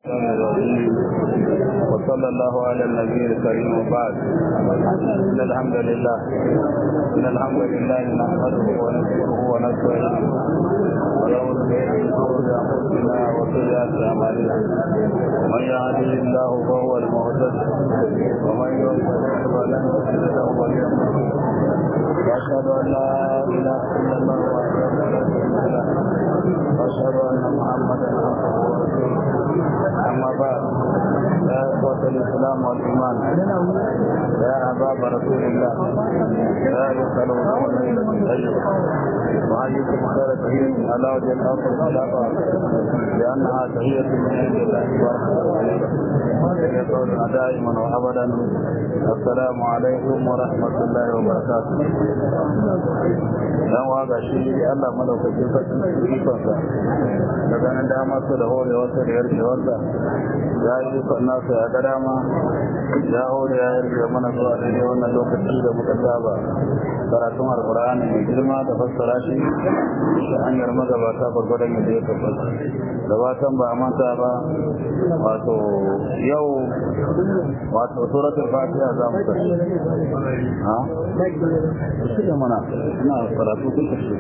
الرحمن الرحيم وصلى الله على النبي الكريم وبعد ان الحمد لله ان الحمد لله نحمده ونشكره ونستعينه ونعوذ به من شرور انفسنا وسيئات اعمالنا من يهده الله فهو المهتد ومن يضلل فلن تجد له وليا مرشدا واشهد ان لا اله الا الله وحده لا شريك له واشهد ان محمدا عبده ورسوله اما بعد يا اخوه الاسلام والايمان يا احباب رسول الله لا يسالون عن طيب وحييكم خير تحيه على وجه الارض الخلافه لانها تحيه من عند الله تبارك وتعالى يقول دائما وابدا السلام عليكم ورحمه الله وبركاته dan waga shi Allah madaukakin sarki ikonsa da ganin dama su da hore wasu da yarke wasa ya yi ikon nasa ya ga dama ya hore ya yarke mana zuwa daidai wannan lokaci da muka saba karatun alkur'ani mai girma da fassara shi ta hanyar magabata gwargwadon yadda ya tabbata da fatan ba a manta ba wato yau wato suratul fatiha za mu tafi ha shi mana ina karatu duka shi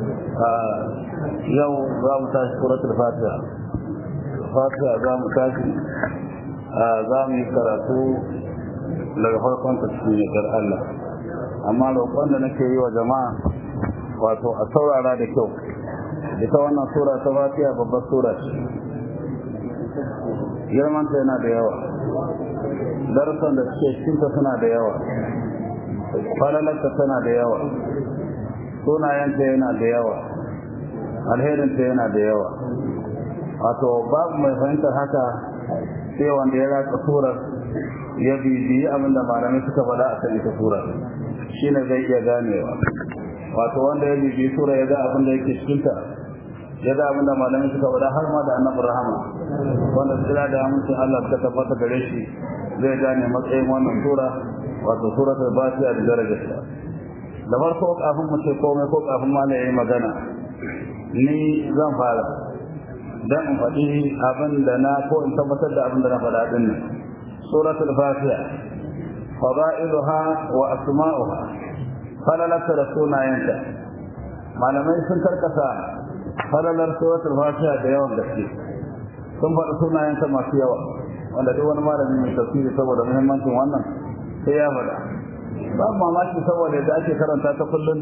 yau za mu tashi suratul fatiha fatiha za mu tashi za mu yi karatu daga farkon tafsirin dar Allah amma roƙon da nake yi wa jama'a wato a saurara da kyau ita wannan sura ta fatiha babbar sura ce girmanta yana da yawa darussan da suke cikinta suna da yawa falalarta tana da yawa sunayenta yana da yawa alherinta yana da yawa wato babu mai fahimtar haka sai wanda ya ratsa surar ya bibiyi abinda malamai suka faɗa a kan ita surar shi ne zai iya ganewa wato wanda ya bibiyi sura ya ga abinda yake cikinta ya ga abinda malamai suka faɗa har ma da annabin rahama wanda sira da amincin Allah suka tabbata gare shi zai gane matsayin wannan sura wato suratul fatiha da darajarta da farko kafin mu ce komai ko kafin ma na yi magana ni zan fara dan in faɗi abin da na ko in tabbatar da abin da na faɗa din nan suratul fatiha fada'iluha wa asma'uha falalata da sunayenta malamai sun karkasa falalar suratul fatiha da yawan gaske sun faɗi sunayenta masu yawa wanda duk wani malami mai tafsiri saboda muhimmancin wannan sai ya faɗa ba mamaki saboda da ake karanta ta kullum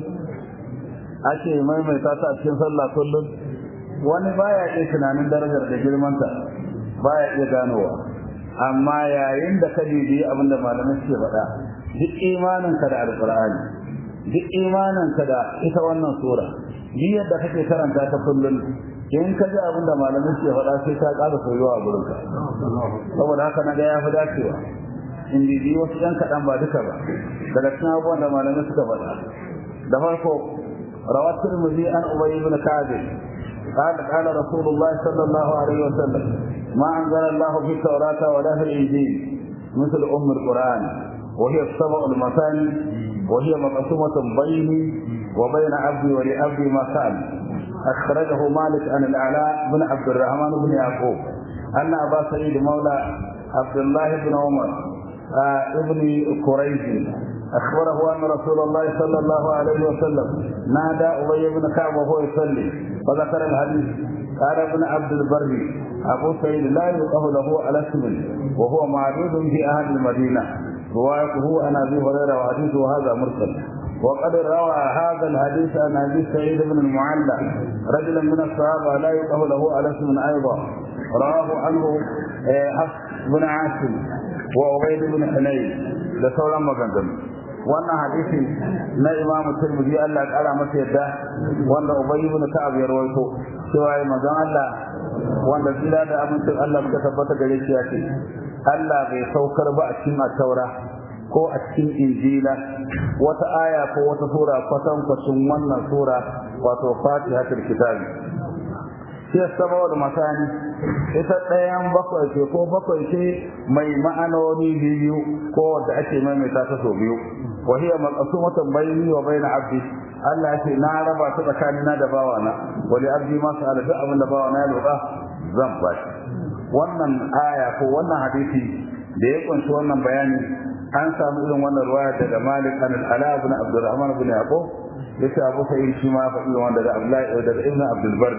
ake maimaita ta a cikin sallah kullum wani baya iya tunanin darajar da girmanta baya iya ganowa amma yayin da ka bibiyi abin da malamai suke faɗa duk imaninka da alƙur'ani duk imaninka da ita wannan sura duk yadda kake karanta ta kullum in ka ji abin da malamai suke faɗa sai ka ƙara soyuwa a gurinka saboda haka na ga ya fi dacewa in bibiyi wasu ɗan kaɗan ba duka ba daga cikin abubuwan da malamai suka faɗa da farko rawat tirmidhi an ubay ibn ka'ab قال قال رسول الله صلى الله عليه وسلم ما أنزل الله في التوراة ولا في الإنجيل مثل أم القرآن وهي السبع المثاني وهي مقسومة بيني وبين عبدي ولعبدي ما كان أخرجه مالك عن الأعلاء بن عبد الرحمن بن يعقوب أن أبا سعيد مولى عبد الله بن عمر آه ابن قريش أخبره أن رسول الله صلى الله عليه وسلم نادى أبي بن كعب وهو يصلي فذكر الحديث قال ابن عبد البر أبو سعيد لا يلقه له على اسم وهو معدود في أهل المدينة روايته عن أبي هريرة وحديثه هذا مرسل وقد روى هذا الحديث عن أبي سعيد بن المعلى رجلا من الصحابة لا يلقه له على اسم أيضا رواه عنه حفص بن عاصم وعبيد بن حنين da sauran maganganu wannan hadisi na imamu tirmidhi Allah ya kara masa yadda wanda ubayy ibn ka'ab ya rawaito cewa ya manzon Allah wanda tsira da amincin Allah suka tabbata gare shi yake Allah bai saukar ba a cikin taura ko a cikin injila wata aya ko wata sura kwatan kwacin wannan sura wato fatihatul kitabi sai saboda masani ita ɗayan bakwai ce ko bakwai ce mai ma'anoni biyu ko wadda ake maimaita ta sau biyu wa hiya maqsumatan bayni wa bayna abdi Allah ya ce na raba ta tsakanina da bawana wa li abdi ma sa'ala duk abin da bawana ya roƙa zan ba shi wannan aya ko wannan hadisi da ya kunshi wannan bayani an samu irin wannan ruwaya daga Malik an al-Ala ibn Abdurrahman ibn Yaqub yace Abu Sa'id shi ma fa irin wanda daga Abdullahi daga Ibn Abdul Barr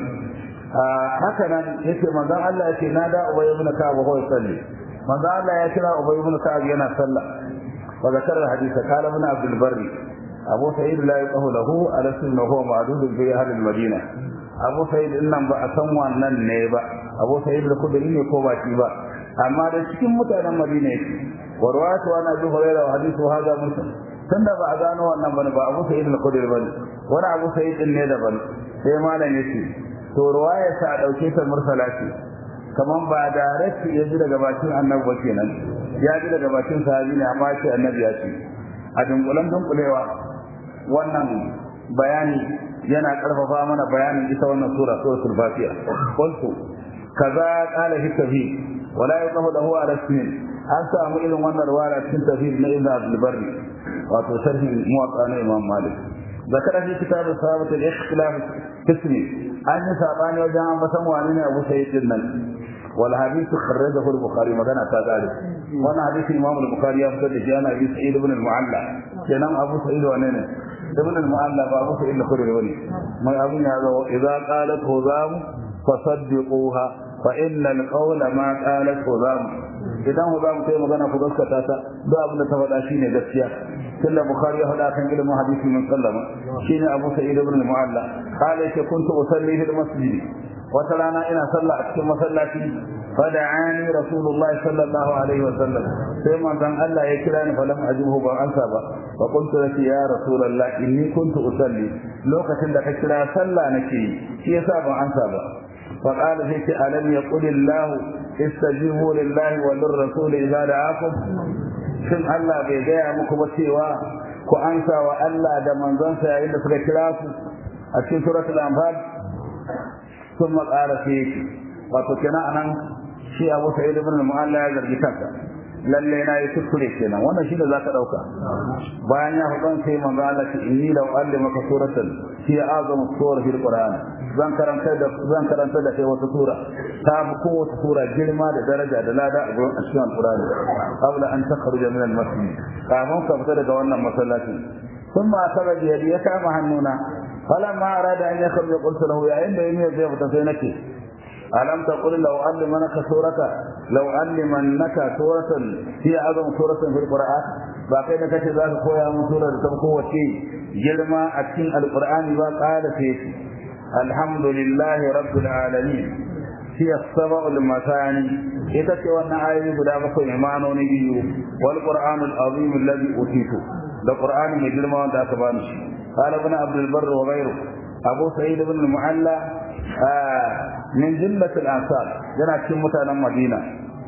haka nan yace manzon Allah yace na da Ubay ibn Ka'ab ko salli manzon Allah ya kira Ubay ibn Ka'ab yana sallah wa zakara hadisa qala ibn Abdul Barr Abu Sa'id la yaqulu lahu ala sunna huwa ma'dud bi ahli al-Madina Abu Sa'id din nan ba a san wannan ne ba Abu Sa'id al-Khudri ne ko ba shi ba amma da cikin mutanen Madina yake wa ruwatu ana bi Hurairah wa hadithu hadha mursal tunda ba a gano wannan bane ba Abu Sa'id al-Khudri bane wani Abu Sa'id din ne daban sai malam yace to ruwaya sa a dauke ta mursala ce kaman ba direct ya ji daga bakin annabi ba kenan ya ji daga bakin sahabi ne amma ce annabi ya ce a dunkulan dunkulewa wannan bayani yana karfafa mana bayanin ita wannan sura suratul fatiha qultu kaza qala fi tafhid wala yaqulu lahu ala ismin an samu irin wannan ruwaya cikin tafhid na ibn abdul barri wato sharhi muwatta na imam malik ذكر في كتاب الصحابة الاختلاف قسمي أن سابان وجاء مثلا وعنين أبو سيد النن والحديث خرجه البخاري مدنا ذلك وانا حديث الإمام البخاري يفتد جانا أبي سعيد بن المعلى جنام أبو سعيد وعنين ابن المعلى فأبو سعيد الخير ولي ما أبو هذا إذا قالت هزام فصدقوها فإن القول ما قالت هزام idan ku za mu kai magana ku gaskata ta duk abin da ta faɗa shine gaskiya tunda bukhari ya faɗa kan ilimin hadisi min sallama shine abu sa'id ibn al-mu'alla qala yake kuntu usalli fil masjid wata rana ina sallah a cikin masallaci fada'ani rasulullah sallallahu alaihi wa sallam sai manzon Allah ya kira ni falam ajibhu ba ansa ba fa qultu laki ya rasulullah inni kuntu usalli lokacin da ka kira sallah nake shi yasa ban ansa ba فقال فيك ألم يقل الله استجيبوا لله وللرسول إذا دعاكم shin Allah bai gaya muku ba cewa ku ansa wa Allah da manzonsa yayin da suka kira ku a cikin suratul anfal sun maƙara sai yake wato kenan anan shi Abu Sa'id ibn al-Mu'alla ya zargi kansa lalle na yi kuskure kenan wannan shi da zaka dauka bayan ya faɗan sai manzo Allah ce inni law allimaka suratan hiya azamu sura fil qur'an zan karanta da zan karanta da kai wata sura ta fi kowace sura girma da daraja da lada a gurin cikin alqur'ani qabla an takhruja min al-masjid kafin ka fita daga wannan masallaci ثم أخذ بيدي يكام هنونا فلما أراد أن يخرج قلت له يا إن يمي زي فتسينك ألم تقل لو علمنك سورة لو علمنك سورة هي أعظم سورة في القرآن باقي لك ذات خويا من سورة تبقوا شيء جلما أكين القرآن وقال فيه الحمد لله رب العالمين هي السبع المثاني إذا وانا آية بدا بكو إيمانون بيو والقرآن العظيم الذي أوتيته القرآن من جلما وانت أكبانش قال ابن عبد البر وغيره أبو سعيد بن المعلى آه من جملة الأنصار جنا كم متانا مدينة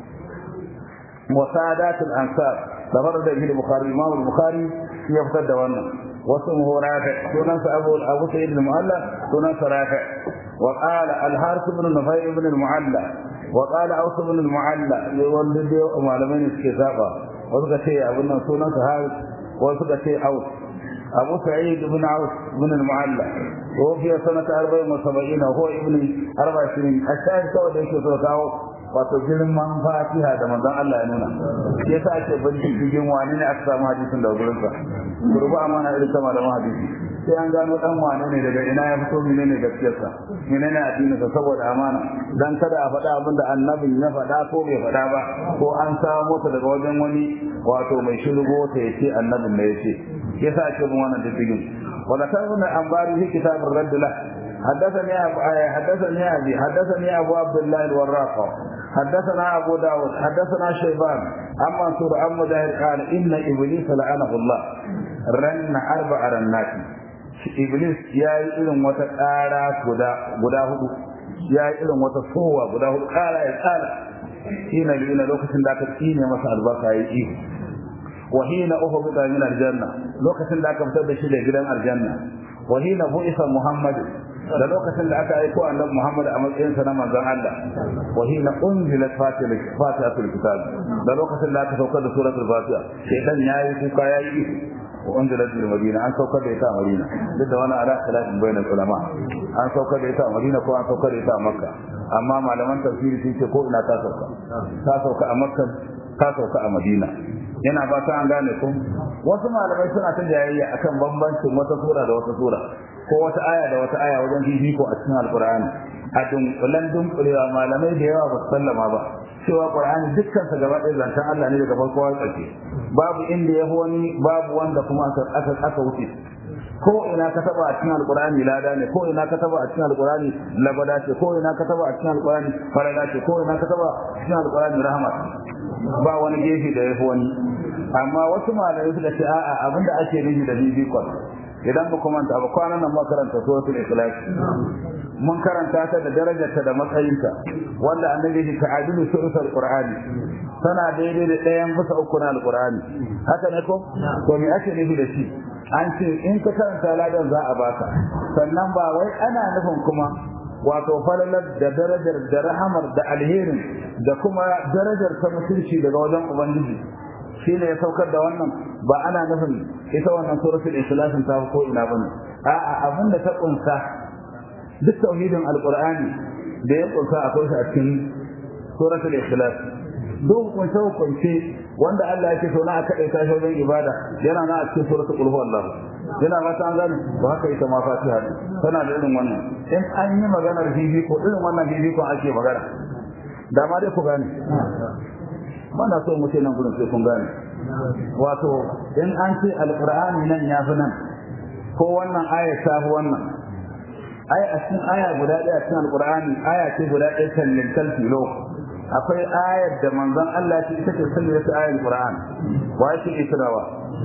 وسادات الأنصار تفرد به البخاري الإمام البخاري يفتد وانا واسمه رافع سنن أبو أبو سعيد المعلى سنن رافع وقال الحارث بن نفير بن المعلى وقال أوس بن المعلى يولد معلمين الكتابة وذكر شيء أبو سنن حارث وذكر شيء أوس أبو سعيد بن عوف بن المعلى وفي سنة أربع وسبعين وهو ابن أربع سنين الشاهد كوي da yake so kawo wato girman fatiha da manzon Allah ya nuna shi yasa ake bincike cikin wani ne aka samu hadisin da gurin sa kurbu amana irin ta malaman hadisi sai an gano dan wane ne daga ina ya fito menene gaskiyar sa menene addinin sa saboda amana dan kada a faɗa abin da annabin ya faɗa ko bai faɗa ba ko an samu ta daga wajen wani wato mai shirgo ta yace annabin ne yace yasa ake bin wannan diddigin وذكرنا الأنباري في كتاب الرد له حدثني أبو حدثني أبي حدثني أبو عبد الله الوراق حدثنا أبو داود حدثنا شيبان عن منصور عن مجاهد قال إن إبليس لعنه الله رن أربع رنات إبليس يا إلهم وتقارا غدا غدا هدو يا إلهم وتصوى غدا هدو قال يا قال حين لئن لوكسن ذاك تيني مسا البركة يجيه وحين أهبط من الجنة لوكسن ذاك فتد شيء جدًا الجنة وحين بعث محمد da lokacin da aka aiko annabi Muhammad a matsayin sa na manzon Allah wa hina unzilat fatihatul kitab da lokacin da aka saukar da suratul fatiha shaytan yayi kuka yayi wa unzilat bil madina an saukar da ita a madina duk da wani ala khilafin bainal ulama an saukar da ita a madina ko an saukar da ita a makka amma malaman tafsiri sun ce ko ina ta sauka ta sauka a makka ta sauka a madina yana ba ta an gane ku wasu malamai suna ta jayayya akan bambancin wata sura da wata sura ko wata aya da wata aya wajen fifiko a cikin alqur'ani a dunkulen dunkulewa malamai da yawa ba su sallama ba cewa qur'ani dukkan sa gaba ɗaya zantan Allah ne daga farko har ƙarshe babu inda ya wani babu wanda kuma aka aka wuce ko ina ka taba a cikin alqur'ani lada ne ko ina ka taba a cikin alqur'ani labada ce ko ina ka taba a cikin alqur'ani farada ce ko ina ka taba a cikin alqur'ani rahmat ba wani gefe da yafi wani amma wasu malamai suka ce a'a abinda ake nufi da bibikon idan ba kuma ta ba kwanan nan makaranta suratul ikhlas mun karanta ta da darajarta da matsayinta wanda annabi ya ta'adilu suratul qur'ani tana daidai da ɗayan bisa uku na alqur'ani haka ne ko to me ake nufi da shi an ce in ka karanta ladan za a baka sannan ba wai ana nufin kuma wato falalar da darajar da rahamar da alherin da kuma darajar ta mutunci daga wajen ubangiji shi ne ya saukar da wannan ba ana nufin ita wannan suratul ikhlasin ta ko ina bane a'a abin da ta kunsa duk tauhidin alqur'ani da ya kunsa akwai shi a cikin suratul ikhlas duk kunce kunce wanda Allah yake so na aka kai ta wajen ibada yana na a cikin suratul qul huwallahu yana ba ta an gane ba haka ita ma fatiha tana da irin wannan in an yi maganar bibi ko irin wannan bibi ko ake magana da ma dai ku gane mana so mu ce nan gurin sai kun gane wato in an ce alqur'ani nan ya fi nan ko wannan aya ta fi wannan aya a cikin aya guda ɗaya cikin alqur'ani aya ce guda ɗaya kan lintal filo akwai ayar da manzon Allah ce ita ce sallaya ta ayar qur'an wa yake israwa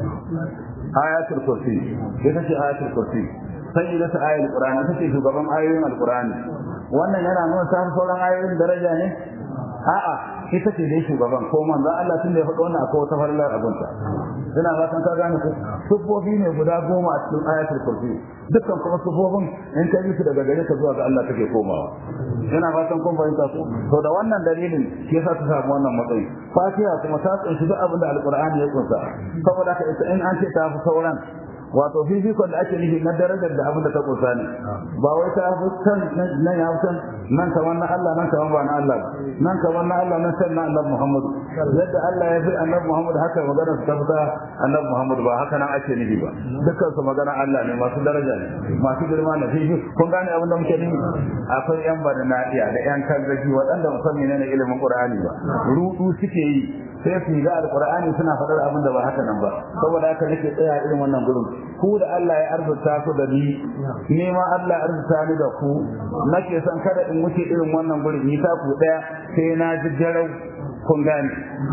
ayatul kursi ita ce ayatul kursi sayyida ta ayar qur'ani ita ce shugaban ayoyin alqur'ani wannan yana nuna ta sauran ayoyin daraja ne a'a ita ce dai shugaban ko manzo Allah tun da ya faɗa wannan akwai wata farlar abunta ina fatan ka gane ku sufofi ne guda goma a cikin ayatul kursi dukkan kuma sufofin in ka yi su daga gare ka zuwa ga Allah take komawa ina fatan kun fahimta ku to da wannan dalilin shi yasa ta samu wannan matsayi fatiha kuma ta tsinci duk abin da alqur'ani ya kunsa saboda ka ita in an ce ta fi sauran wato fifikon da ake nufi na darajar da abin da ta kusa ne ba wai ta fi can nan ya fi nan kamar na Allah nan kamar ba na Allah nan kamar na Allah nan san na Annabi Muhammad yadda Allah ya fi Annabi Muhammad haka magana su ta fita Annabi Muhammad ba haka nan ake nufi ba dukkan su magana Allah ne masu daraja ne masu girma ne fifi kun gane abin da muke nufi akwai yan bada nadiya da yan kanzaki waɗanda musamman ne na ilimin Qur'ani ba rudu suke yi sai su ga alqur'ani suna faɗar abin da ba haka nan ba saboda haka nake tsaya irin wannan gurin ku da Allah ya arzuta ku da ni ni ma Allah ya arzuta ni da ku nake son kada in wuce irin wannan gurin ni ta ku daya sai na ji jarau kun gane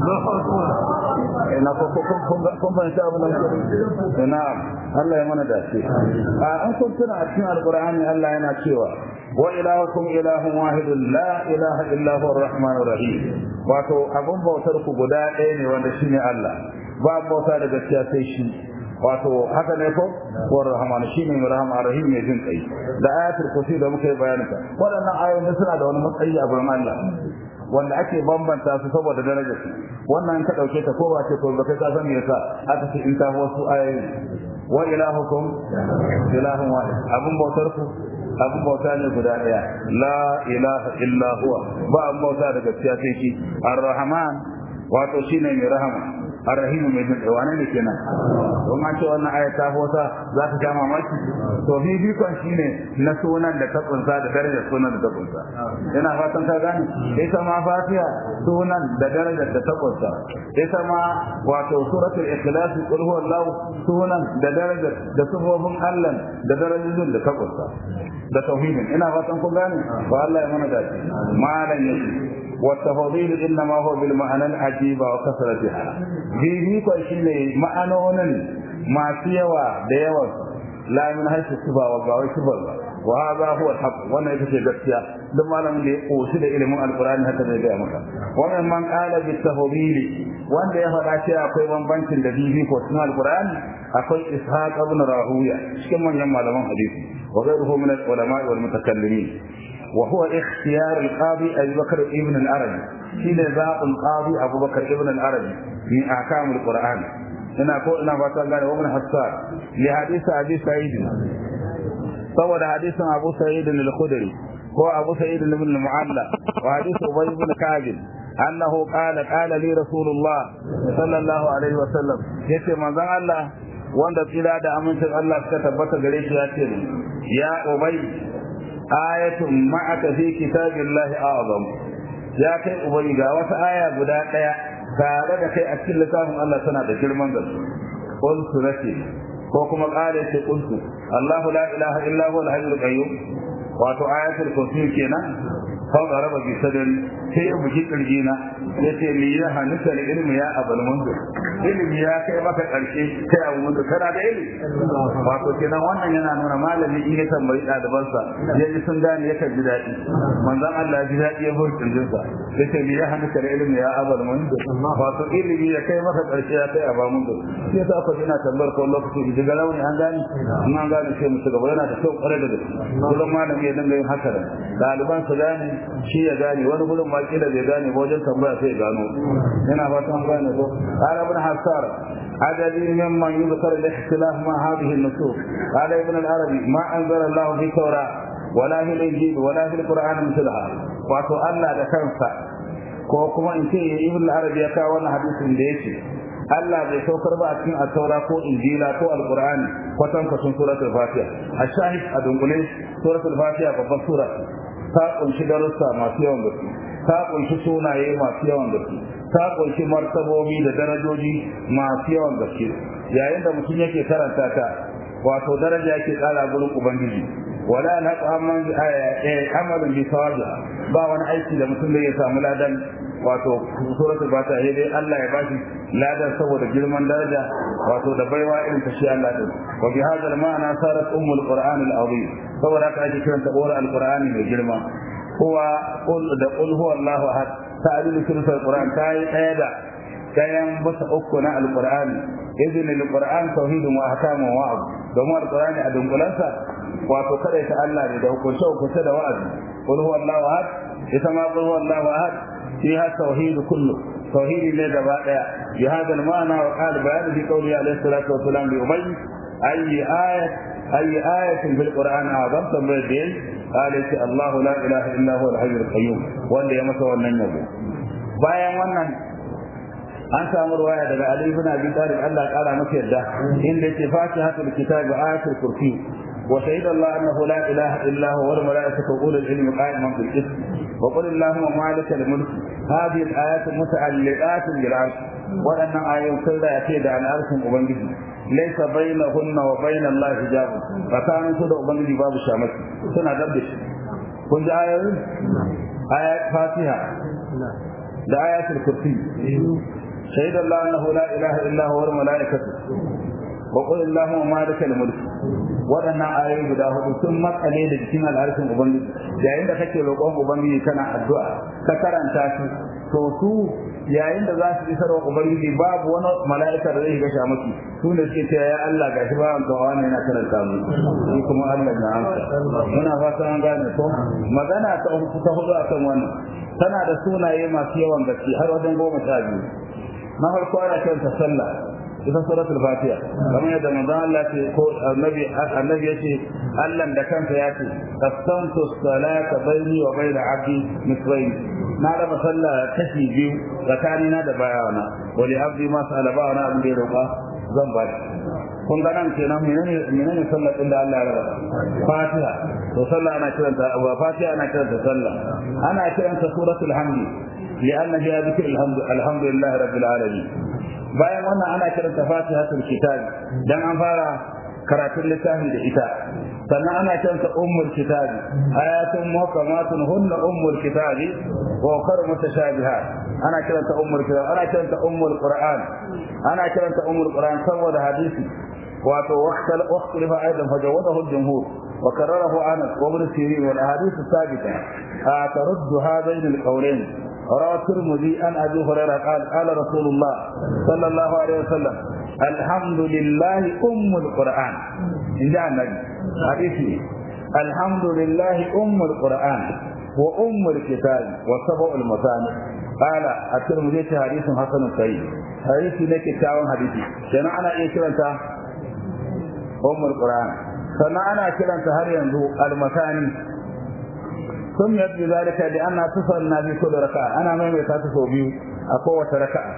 ina ko ko kun kun ban sha abin da ina Allah ya mana dace a an kun tuna a cikin alqur'ani Allah yana cewa wa ilahukum ilahun wahidun la ilaha illa huwa arrahmanur rahim wato abun bautar ku guda ɗaya ne wanda shine Allah ba bauta da gaskiya sai shi wato haka ne ko wa rahman shine mai rahama rahim mai jin kai da ayatul kursi da muka yi bayanin ta waɗannan ayoyi suna da wani matsayi a gurin Allah wanda ake bambanta su saboda darajar su wannan ka dauke ta ko ba ce ko ba kai ka san me yasa aka ce in ta wasu ayoyi wa ilahukum ilahun wahid abun bautar ku abun bauta ne guda daya la ilaha illa huwa ba abun bauta da gaskiya sai shi ar-rahman wato shine mai rahama arrahim mai jin wane ne kenan don an ce wannan aya ta hota za ta ja mamaki to bibikon shine na sunan da ta kunsa da darajar sunan da ta kunsa ina fatan ka gane ita ma fatiha sunan da darajar da ta kunsa ita ma wato suratul ikhlas qul huwallahu sunan da darajar da sifofin Allah da darajojin da ta kunsa da tauhidin ina fatan ku gane ba Allah ya mana dace malan yake والتفاضيل انما هو بالمعنى العجيب وكثرتها في في شيء معنون ما سيوا ديوا لا من حيث الصفا وباوي صفا وهذا هو الحق وانا يتكي gaskiya duk malamin da ya koshi da ilimin alkurani haka zai gaya maka wannan man qala bi tafdili wanda ya faɗa cewa akwai bambancin da bibi ko cikin alkurani akwai ishaq ibn rahuya cikin manyan malaman hadisi wa ghayruhu min al-ulama wal mutakallimin وهو اختيار القاضي أبي بكر ابن العربي حين ذاق القاضي أبو بكر ابن العربي من أحكام القرآن ina ko ina fata gane wa ibn hassan li hadisi abi sa'id saboda hadisin abu sa'id al-khudri ko abu sa'id ibn al-mu'alla wa hadisi ubay ibn ka'b annahu qala qala li rasulullah sallallahu alaihi wa sallam yace manzon Allah wanda tsira da amincin Allah suka tabbata gare shi ya ce ya ubay ayatun ma'aka fi kitabillahi a'zam ya kai ubay ga wata aya guda daya tare da kai a cikin littafin Allah tana da girman gaske qultu nake ko kuma qala ce qultu Allahu la ilaha illa huwa al-hayyul qayyum wato ayatul kursi kenan fa garaba bi sadri sai ya buji kirjina yace li ya hanisa da ilmi ya abul munzir ilmi ya kai maka karshe kai abu munzir kana da ilmi wato kenan wannan yana nuna malami in ya tambayi ɗalibansa ya ji sun gane ya ji daɗi manzon Allah ji daɗi ya bar kirjinsa yace li ya hanisa da ilmi ya abul munzir wato ilmi ya kai maka karshe ya kai abu munzir sai ta ko ina tambayar ko lokaci daga launi an gane in an gane sai mu gaba yana da kyau kwarai da gaske kullum malami ya dinga yin haka da ɗaliban su gane shi ya gane wani gudun ma kila bai gane ba wajen tambaya sai ya gano yana fata an gane ko qala ibn hasar adadi mimman yuzkar al-ikhtilaf ma hadhihi an-nusus qala ibn al-arabi ma anzala Allah fi tawra wala fi al-injil wala fi al-qur'an mithlaha wato Allah da kansa ko kuma in ce ibn al-arabi ya kawo wannan hadisin da yake Allah bai saukar ba a cikin at-taura ko injila ko al-qur'ani kwatan kwatan suratul fatiha a-shahid a dunkule suratul fatiha babbar sura ta kunshi darussa masu yawan gaske ta kunshi sunaye masu yawan gaske ta kunshi martabobi da darajoji masu yawan gaske yayin da mutum yake karanta ta wato daraja yake kara gurin ubangiji wala na tsamman amalin bi sawabiha ba wani aiki da mutum da ya samu ladan wato suratul fatiha sai dai Allah ya bashi ladan saboda girman daraja wato da baiwa irin ta shi Allah din wa bi hadha al-ma'na sarat ummul qur'an al-azim saboda haka ake kiran ta uwar al-qur'ani mai girma huwa qul da qul huwa Allahu ahad ta'dilu suratul qur'an tayi daya da kayan bisa uku na al-qur'ani idin al-qur'an tauhidun wa ahkamu wa wa'd domin al-qur'ani a dunkulansa wato kada ta Allah ne da hukunce hukunce da wa'azi qul huwa Allahu ahad ita ma qul huwa Allahu ahad فيها التوحيد كله توحيد من دباء بهذا المعنى وقال بيان في قوله عليه الصلاة والسلام لأبي أي آية أي آية في القرآن أعظم تنبيه قال الله لا إله إلا هو الحي القيوم wanda ya masa wannan yabo bayan wannan an samu ruwaya daga Ali ibn Abi Talib Allah ya kara masa yadda inda yake fatihatul kitab ayatul kursi وشهد الله أنه لا إله إلا هو والملائكة وأولو العلم قائما بالقسط وقل اللهم مالك الملك هذه الآيات متعلقات بالعرش وأن آية كل يأتي عن عرش أبنجي ليس بينهن وبين الله حجاب فكان كل أبنجي باب الشامس سنة دبش كنت آية آيات فاتحة ده آيات الكرسي شهد الله أنه لا إله إلا هو والملائكة وقل اللهم مالك الملك waɗannan ayoyi guda hudu sun makale da jikin al'arshin ubangiji yayin da kake roƙon ubangiji kana addu'a ka karanta su to su yayin da za su isar wa ubangiji babu wani mala'ika da zai shiga sha maki su ne suke cewa ya Allah gashi ba an kawo ne yana karanta mu shi kuma Allah na amsa muna fata an gane ko magana ta ta hudu akan wannan tana da sunaye masu yawan gaske har wajen goma sha biyu na farko ana kiranta sallah ita suratul fatiha kamar yadda manzo Allah ce ko annabi annabi yace Allah da kansa ya ce qasamtu salata baini wa baina abdi misrayn na raba sallah kashi biyu tsakanina da bayawana wa li abdi ma sala bawana abin da ya roƙa zan ba shi kun ga nan kenan menene menene sallar din da Allah ya raba fatiha to sallah ana kiranta wa fatiha ana kiranta sallah ana kiranta suratul hamdi لأن فيها ذكر الحمد الحمد لله رب العالمين bayan wannan ana kiranta fatihatul kitab dan an fara karatun littafi da ita sannan ana kiranta ummul kitab ayatun muhkamatun hunna ummul kitab wa ukhra mutashabihat ana kiranta ummul kitab ana kiranta ummul qur'an ana kiranta ummul qur'an saboda hadisi wato waqtal waqtalifa aidan fajawadahu al-jumhur وكرره انس وابن سيرين والاحاديث الثابته ترد هذين القولين روى الترمذي عن ابي هريره قال قال رسول الله صلى الله عليه وسلم الحمد لله ام القران ان جاء النبي حديثي الحمد لله ام القران وام الكتاب وسبع المثاني qala at-tirmidhi ta hadithun hasanun sahih hadisi ne kyakkyawan hadisi kenan ana iya kiranta ummul qur'an sannan ana kiranta har yanzu al-masani سميت بذلك لأنها تصلنا في كل ركعة أنا ما ميتات صوبيو أقوى ركعة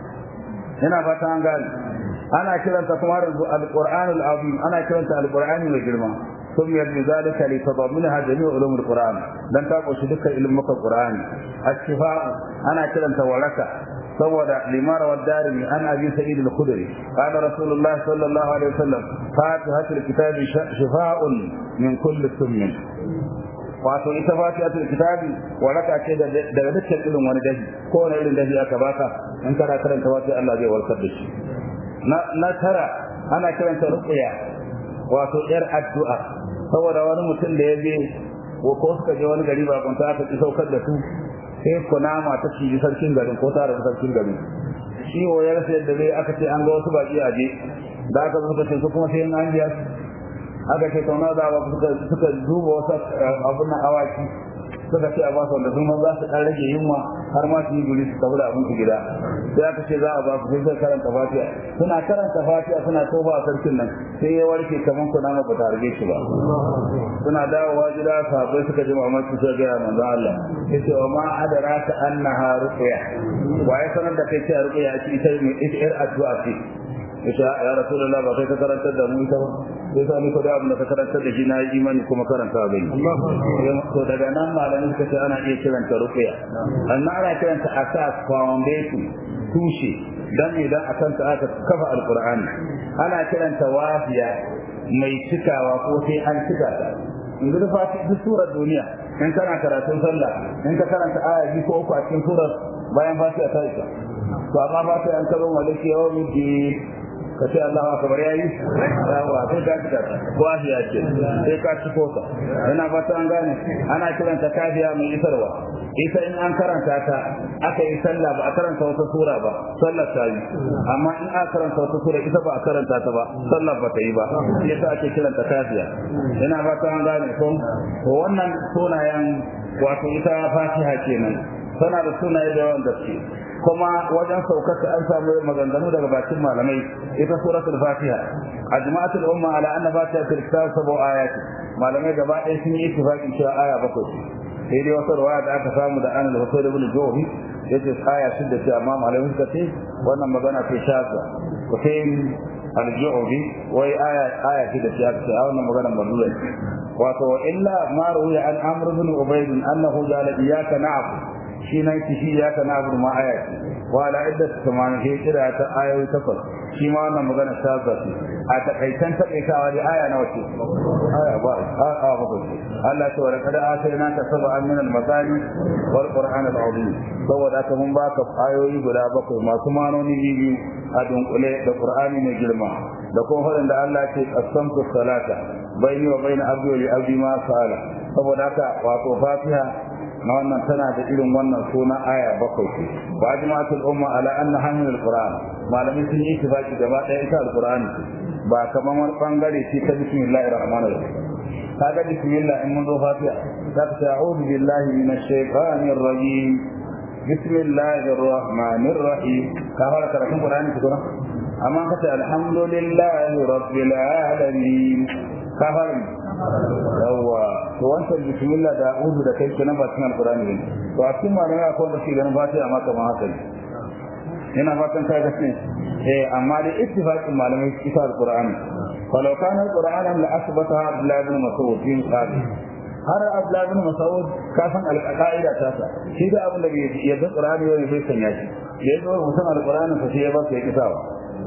هنا فتان قال أنا كلمت كمار القرآن العظيم أنا كلمت القرآن الجرمى سميت بذلك لتضمنها جميع علوم القرآن لن تقوش دك علمك القرآن الشفاء أنا كلمت ولك صور لما روى الدارمي عن ابي سعيد الخدري قال رسول الله صلى الله عليه وسلم فاتحه الكتاب شفاء من كل سم wato ita fatihatul kitabi waraka ce daga dukkan irin wani dahi ko wani irin dahi aka baka in kana karanta fatiha Allah zai warkar da shi na tara ana kiranta ruqya wato yar addu'a saboda wani mutum da ya je ko suka je wani gari ba kunta aka ki saukar da su sai kunama ta ci sarkin garin ko tare da sarkin garin shi wayar sai da zai aka ce an ga wasu baki a je da aka zo suka ce su kuma sai an biya aka ce kauna da ba suka suka duba wasu abun na awaki suka ce a ba su wanda sun za su dan rage yunwa har ma su yi guri su tafi da abin su gida sai aka ce za a ba su sai sai karanta fatiha suna karanta fatiha suna toba a sarkin nan sai ya warke kaman kuna ma ba ta rage shi ba suna dawowa gida sahabbai suka ji mamaki sai ga manzo Allah yace wa ma adraka annaha ruqya wa ya sanar da kai cewa ruqya ce ita ne ita yar addu'a ce yace ya rasulullah ba kai ka karantar da mu ita ba sai sa ni ko da abin da ka karantar da shi na yi imani kuma karanta bai to daga nan malamin suka ce ana iya kiranta ruqya amma ana kiranta asas foundation tushe dan idan akan ta aka kafa alqur'ani ana kiranta wafiya mai cikawa ko sai an cika ta yanzu da fati duk surar duniya in kana karatun sallah in ka karanta aya biyu ko uku a cikin surar bayan fatiha ta isa to amma fatiha an karo malaki yawmi ka ce Allah akbar yayi yawa sai ka cika ta wahiya ce sai ka ci kota ina fata an gane ana kiranta kafiya mai isarwa ita in an karanta ta aka yi sallah ba a karanta wata sura ba sallar ta yi amma in aka karanta wata sura ita ba a karanta ta ba sallar ba ta yi ba yasa ake kiranta kafiya ina fata an gane ko wannan sunayen wato ita fatiha kenan tana da sunaye da yawan gaske kuma wajen saukarta an samu maganganu daga bakin malamai ita suratul fatiha ajma'atul umma ala anna fatihatul kitab sabu ayati malamai gaba ɗaya sun yi ittifaqin cewa aya bakwai sai dai wata ruwaya da aka samu da an al-husayn ibn juhi yace aya shidda ce amma malamai suka ce wannan magana ce shaza husayn al-juhi wai aya aya shidda ce aka ce a wannan magana mardula wato illa ma ruwiya an amr ibn ubayd annahu qala iyyaka na'budu shi nan ki shi ya kana abu ma aya ce wa la idda tamanin ke kira ta ayoyi takwas shi ma wannan magana ta zafi a takaitan takaitawa da aya nawa ce aya ba a a ba ko Allah ta wala kada atayna ka sab'an min al-masani wal qur'an al-azim saboda ka mun baka ayoyi guda bakwai masu manoni biyu a dunkule da qur'ani mai girma da kuma faɗin da Allah ce qasamtu salata baini wa baina abdi wa li abdi ma sala saboda haka wato fatiha na wannan tana da irin wannan suna aya bakwai ce wa ajma'atul umma ala anna hamil alquran malami sun yi ittifaqi gaba ɗaya ita alqur'ani ba kaman wani bangare ce ta bismillahir rahmanir rahim kaga bismillah in mun zo fatiha za ka ce a'udhu billahi minash shaitanir rajim bismillahir rahmanir rahim ka fara karatun qur'ani tukuna amma ka ce alhamdulillahi rabbil alamin ka fara yawwa to wancan bismillah da a'udhu da kai kenan ba cikin alqur'ani ne to a cikin malamai akwai wanda ke ganin fatiha ma kamar haka ne ina fatan kai gaske eh amma da ittifaqin malamai ita alqur'ani falau kana alqur'ana la asbata abdullah ibn mas'ud bin qadi har abdullah ibn mas'ud kafin alqaida ta sa shi da abin da bai yadda qur'ani ne bai sanya shi yayin da mutum alqur'ani fa sai ya ba sai kisawa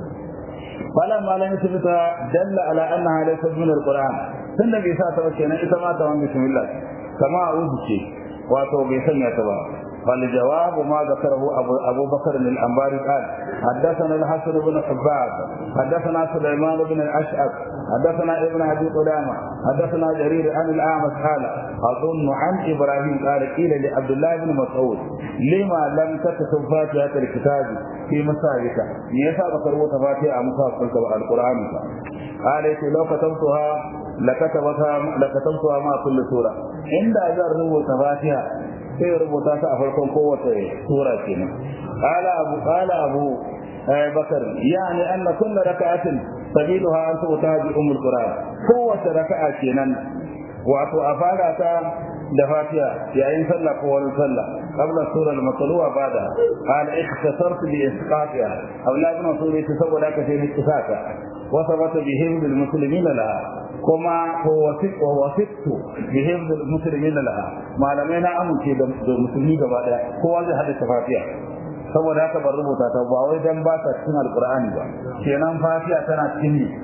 فلما لم يثبت دل على انها ليست من القران tun da bai sa ta ba kenan ita ma ta wani bismillah kama a uzu ce wato bai sanya ta ba فالجواب ما ذكره أبو, أبو بكر الأنباري قال حدثنا الحسن بن حباب حدثنا سليمان بن الأشعث حدثنا ابن أبي قدامة حدثنا جرير عن الأعمش قال أظن عن إبراهيم قال قيل لعبد الله بن مسعود لما لم تكتب فاتحة الكتاب في مساجك ليس بكروت فاتحة مصاحب القرآن قال لو كتبتها لكتبتها لكتبتها مع كل سورة عند أجر فاتحة sai ya rubuta ta a farkon kowace sura kenan qala abu qala abu bakar yani anna kullu raka'atin sabiluha an tuta bi ummul qur'an kowace raka'a kenan wato a fara ta da fatiha yayin sallah ko wani sallah qabla sura al-matluwa bada qala ikhtasartu bi isqatiha awlad ibn sura saboda ka sai ni kisaka wa sabata bi himd al-muslimin laha kuma ko wasiq wa wasiqtu bi himd al-muslimin laha malamai na amince da musulmi gaba daya kowa zai hada fatiha saboda haka ban rubuta ta ba wai dan ba ta cikin alqur'ani ba kenan fatiha tana cikin ni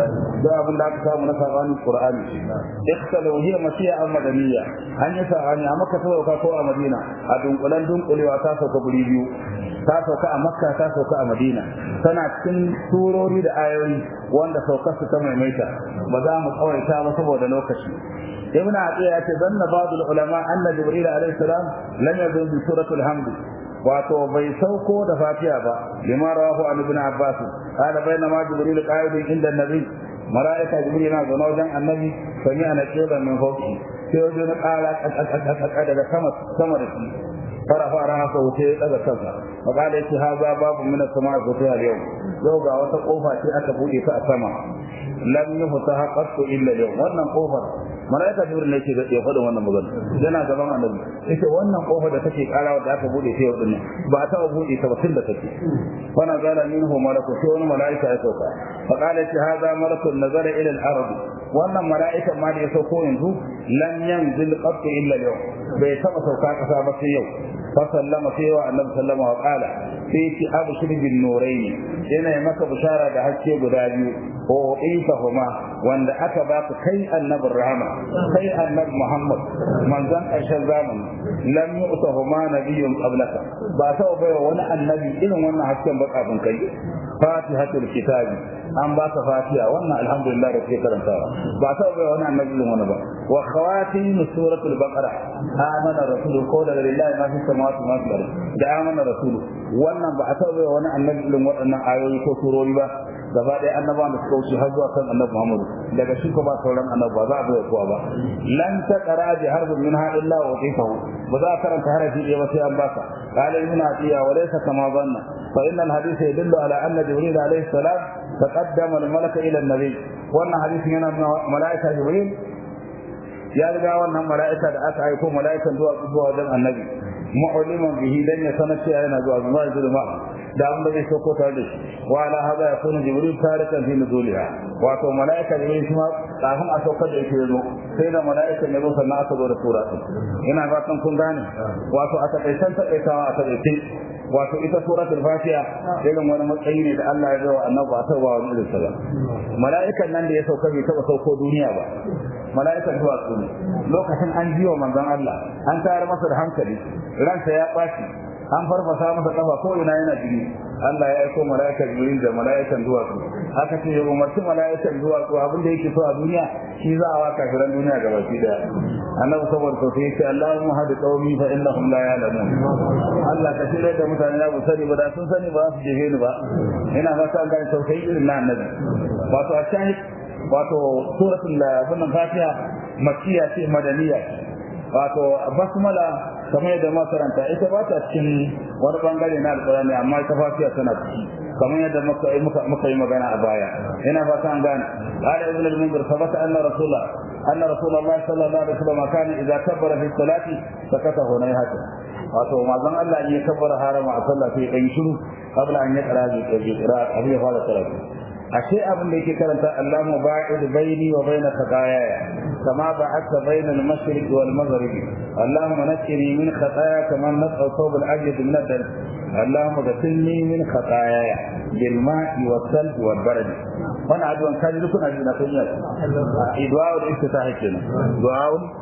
da abin da aka samu na sabani qur'ani ikhtalu hiya masiya al madaniyya an yi sabani a makka sauka ko a madina a dunkulan dunkulewa ta sauka guri biyu ta sauka a makka ta sauka a madina tana cikin surori da ayoyi wanda saukar su ta maimaita ba za mu tsawaita ba saboda lokaci ibn atiya ya ce zanna ba'd ulama anna jibril alayhi salam lam yazun bi suratul hamd wato bai sauko da fatiha ba lima rawahu an ibn abbas qala bainama jibril qa'idun inda nabi malaika jibril yana zaune wajen annabi sami ana kira min fawqi sai wajen na ƙara daga sama sama da shi farafa rana sa wuce daga kansa faqala yace haza babu min as-sama'i futiha al-yawm yau ga wata kofa ce aka bude ta a sama lam yuftaha qattu illa al-yawm wannan kofar malaika jibril ne ke da ya faɗin wannan magana yana gaban annabi yace wannan kofar da take karawa da aka bude ta yau din ba ta bude ta ba tun da take fa nazala minhu malaku sai wani malaika ya sauka fa qala yace hadha malakun nazara ila al-ard wannan malaika ma da ya sauko yanzu lam yanzil qattu illa al-yawm bai taba sauka kasa ba sai yau fa sallama sai wa annabi sallama wa qala sai ki abshir bin nurayn yana maka bishara da haske guda biyu ko huma wanda aka baka kai annabin rahama kai annabi muhammad manzon ƙarshen zamani lam yu'tahuma nabiyyun qablaka ba ta bai wa wani annabi irin wannan hasken ba kafin kai fatihatul kitabi an ba ka fatiha wannan alhamdulillah da ke karantawa ba ta bai wani annabi irin wannan ba wa khawatim suratul baqara amana rasul ko da lillahi ma fi samawati ma fi ardi da amana rasul wannan ba ta bai wani annabi irin waɗannan ayoyi ko surori ba gaba ɗaya annabawan da suka wuce har zuwa kan annabi Muhammad daga shi ko ba sauran annabi ba za a bai kowa ba lan ta qara bi harbin minha illa wa tifahu ba za a karanta harafi ɗaya ba sai an baka qala ibn atiya wa laysa kama dhanna fa inna al hadith yadullu ala anna jibril alayhi salam taqaddama al malaka ila an nabi wannan hadisin yana malaika jibril ya riga wannan mala'ika da aka aiko mala'ikan zuwa zuwa wajen annabi mu'liman bihi dan ya sanar cewa yana zuwa zuwa zuwa da abin da zai sauko tare da shi wa ala hada ya kuna jibril tarikan fi nuzuliha wato mala'ika jibril shi ma kafin a saukar da yake yazo sai da mala'ika ne zo sannan aka zo da sura ina fatan kun gane wato a takaitan takaitawa a takaice wato ita suratul fatiha irin wani matsayi ne da Allah ya bawa annabi ba ta ba wani irin sa mala'ikan nan da ya sauka bai taba sauko duniya ba mala'ikan zuwa su ne lokacin an jiwa manzon Allah an tayar masa da hankali ransa ya ɓaci an farfasa masa kafa ko ina yana jini Allah ya aiko mala'ikan jibril da mala'ikan zuwa su haka ce ya umarci mala'ikan zuwa su abin da yake so a duniya shi za a wa kafiran duniya ga baki daya annabi saboda to sai ce Allahumma hadi qaumi fa innahum la ya'lamun Allah ka shirya da mutane na bu sani ba da sun sani ba su jefe ni ba ina fata an gane tausayi irin na annabi wato a shahid wato suratul wannan fatiha makkiya ce madaniya wato basmala kamar yadda makaranta ita ba ta cikin wani bangare na alƙur'ani amma ita fatiha tana ciki kamar yadda muka muka yi magana a baya ina fata an gane qala ibn al-munzir sabata anna rasulullah anna rasulullah sallallahu alaihi wasallam kana idza kabbara fi salati sakata hunayhata wato manzon Allah ya kabbara harama a sallah sai ya shiru qabla an yaqra bi qira'a abin ya fara karatu ashe abin da yake karanta Allahu ba'id baini wa baina khataaya kama ba'atha baina al-mashriq wal maghrib Allahumma nakkini min khataaya kama nas'u thawb al-abyad min ad-dam Allahumma ghsilni min khataaya bil ma'i was salb wal barad wannan addu'an kaji duk kuna jina kun yi du'a da iftitah kenan du'a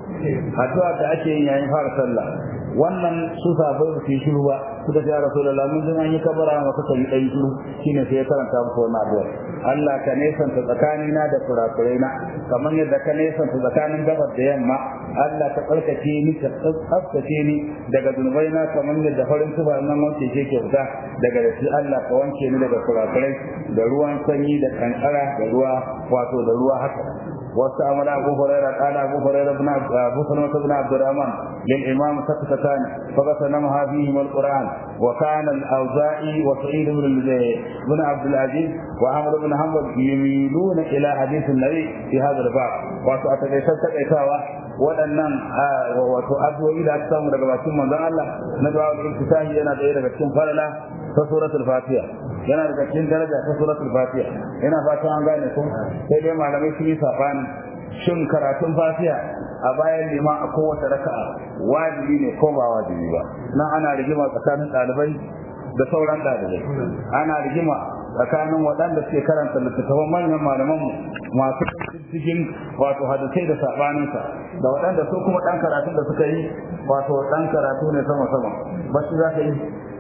addu'a da ake yin yayin fara sallah wannan su sabai ba su yi shiru ba suka ce ya rasulullah mun jin an yi kabara ma kuka yi ɗan shiru shine sai ya karanta musu wannan addu'a Allah ka nesanta tsakanina da kurakurai na kamar yadda ka nesanta tsakanin gabar da yamma Allah ka tsarkake ni ka tsaftace ni daga zunubai na kamar yadda farin tuba nan wanke ke ke fita daga da shi Allah ka wanke ni daga kurakurai da ruwan sanyi da kankara da ruwa wato da ruwa haka واستعمل أبو هريرة قال أبو هريرة بن أبو سلمة بن عبد الرحمن للإمام سكتتان فغسلمها فيهما القرآن وكان الأوزاعي وسعيد بن بن عبد العزيز وعمر بن حنبل يميلون إلى حديث النبي في هذا الباب وأتكيشت تكيشاوة waɗannan wato addu'o'i da aka samu daga bakin manzon Allah na du'a al-ibtisahi yana ɗaya daga cikin falala ta suratul fatiha yana daga cikin daraja ta suratul fatiha ina fatan an gane ko sai dai malamai sun yi sabani shin karatun fatiha a bayan lima a kowace raka'a wajibi ne ko ba wajibi ba nan ana rigima tsakanin ɗalibai da sauran ɗalibai ana rigima tsakanin waɗanda suke karanta littattafan manyan malaman masu cikin wato hadisai da sabaninsa da waɗanda su kuma ɗan karatun da suka yi wato ɗan karatu ne sama sama ba shi za ka yi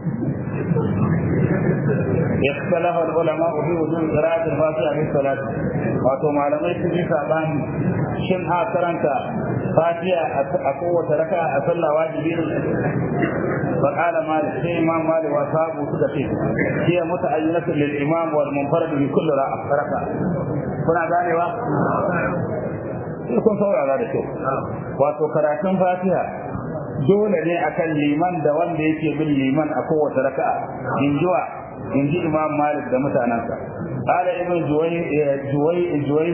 اختلف العلماء في وجود قراءة الفاتحة في الصلاة wato malamai sun yi sabani shin a karanta fatiha a kowace raka a sallah wajibi ne فقال مالك في امام مالك واصحابه سكتي هي متعينة للامام والمنفرد في كل ركعة kuna ganewa sai kun saurara da kyau wato karatun fatiha dole ne akan liman da wanda yake bin liman a kowace raka'a in jiwa in ji imam malik da mutanensa قال ابن جوي جوي جوي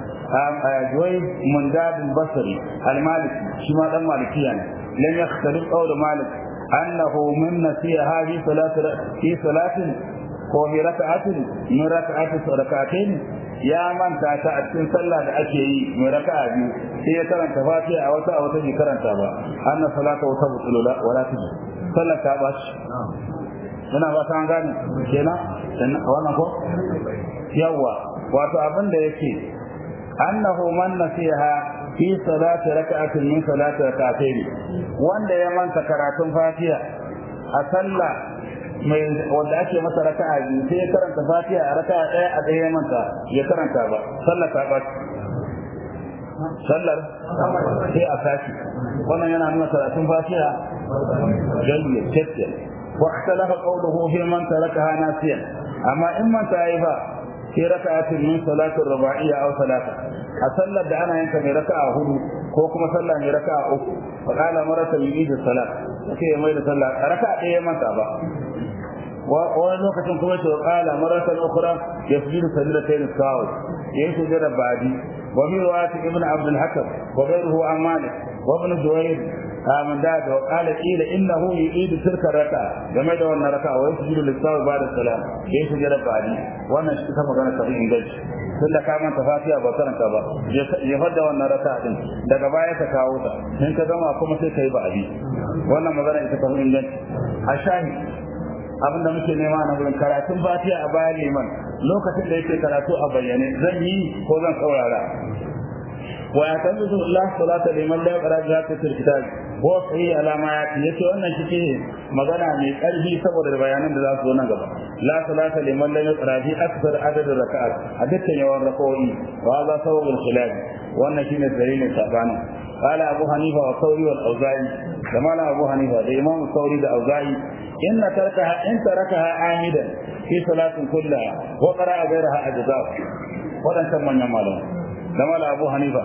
جوي منداب البصري المالكي شما دم مالكيا لم يختلف قول مالك أنه من نسيها في صلاة في صلاة وفي ركعة من ركعة ركعتين يا من تاتا أتكن صلى أشيء من ركعة بيو هي كرن تفاتي أو تا أو تجي كرن تابا أن صلاة وتبطل لا ولا تجي صلى تاباش ina ba ta gane kenan wannan ko yawa wato abin da yake annahu man nasiha fi salati raka'atin min salati rak'atayn wanda ya manta karatun fatiha a sallah mai wanda ake masa raka'a biyu sai ya karanta fatiha a raka'a ɗaya a ɗaya ya manta ya karanta ba sallar ta ba sallar sai a sashi wannan yana nuna karatun fatiha jayyar kyakkyar واختلف قوله في من تركها ناسيا اما ان من تايفا في ركعة من صلاة الرباعية أو ثلاثة أصلى دعنا ينك من ركعة هدو كوكما صلى من ركعة أخرى فقال مرة يريد الصلاة كي يميل صلى ركعة إيه من تابع wani lokacin kuma ce kala maratan ukhra yasjudu sajdatayn sawi yayin sujada ba'di wa fi riwayat ibn abd al-hakam wa ghayruhu an malik wa ibn juwayr amin da da kala ila innahu yu'idu tilka raka game da wannan raka wa yasjudu lis-sawi ba'da salam yayin sujada ba'di wannan shi ta magana ta inganci tunda ka manta fatiha ba karanta ba ya fadda wannan raka din daga baya ka kawo ta in ka gama kuma sai kai ba'di wannan magana ita ta inganci a shahi abinda muke nema na wurin karatun fatiha a bayan liman lokacin da yake karatu a bayyane zan yi ko zan saurara wa ya kan zuwa Allah salata liman la yaqra zata fil kitab wa sahih ala ma yati yace wannan shi magana mai karfi saboda bayanan da za su zo nan gaba la salata liman la yaqra fi akthar adad rak'at a dukkan yawan rak'o'i wa za sababul khilaf wannan shine dalilin sabani قال أبو حنيفة والثوري والأوزاعي كما أبو حنيفة الإمام الثوري والأوزاعي إن تركها إن تركها عامدا في صلاة كلها وقرأ غيرها أجزاء ولن تم يمالا لما أبو حنيفة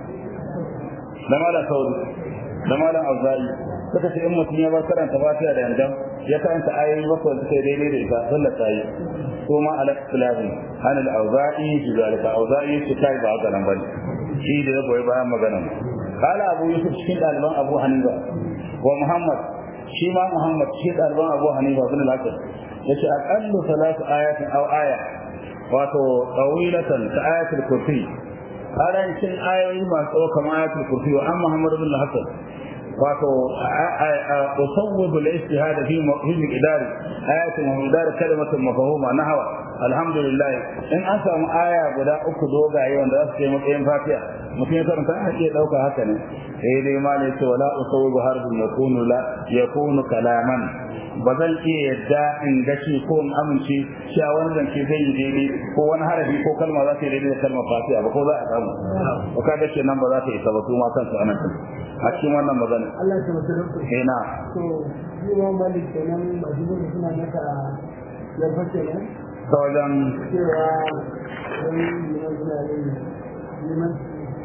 لما ثوري لما أوزاعي suka ce in mutum ya bar karanta fatiha da yanzu ya karanta ayoyi bakwai suka yi daidai da ita sallar ta yi ko ma ala ikhtilafin an al-awza'i fi zalika awza'i shi kai ba haka nan bane shi da ya goyi bayan maganar قال أبو يوسف شكين ألبان أبو حنيفة ومحمد شيما محمد شكين ألبان أبو حنيفة بن الأسد يشي أقل ثلاث آيات أو آية واتو طويلة كآية الكرسي قال إن شن آية ما سوى كما آية الكرسي وأما محمد بن الحسن wato usawwibu al-ijtihad fi fi miqdar ayatin wa miqdar kalimatin mafhuma nahwa alhamdulillah in an samu aya guda uku dogaye wanda za su kai matsayin fatiha mutum ya karanta a iya dauka haka ne sai dai ma ne ce wala usawwibu harbin yakunu la yakunu kalaman ba zan iya yadda in gashi ko in amince cewa wani zance zai yi daidai ko wani harafi ko kalma za ta yi daidai da kalmar fatiha ba ko za a samu ko ka dace nan ba za ta isa ba su ma kansu anan a cikin wannan magana Allah ya tabbata da ku eh na to shi ma malik kenan a cikin suna maka yarfa kenan ta wajen cewa wani liman suna yin liman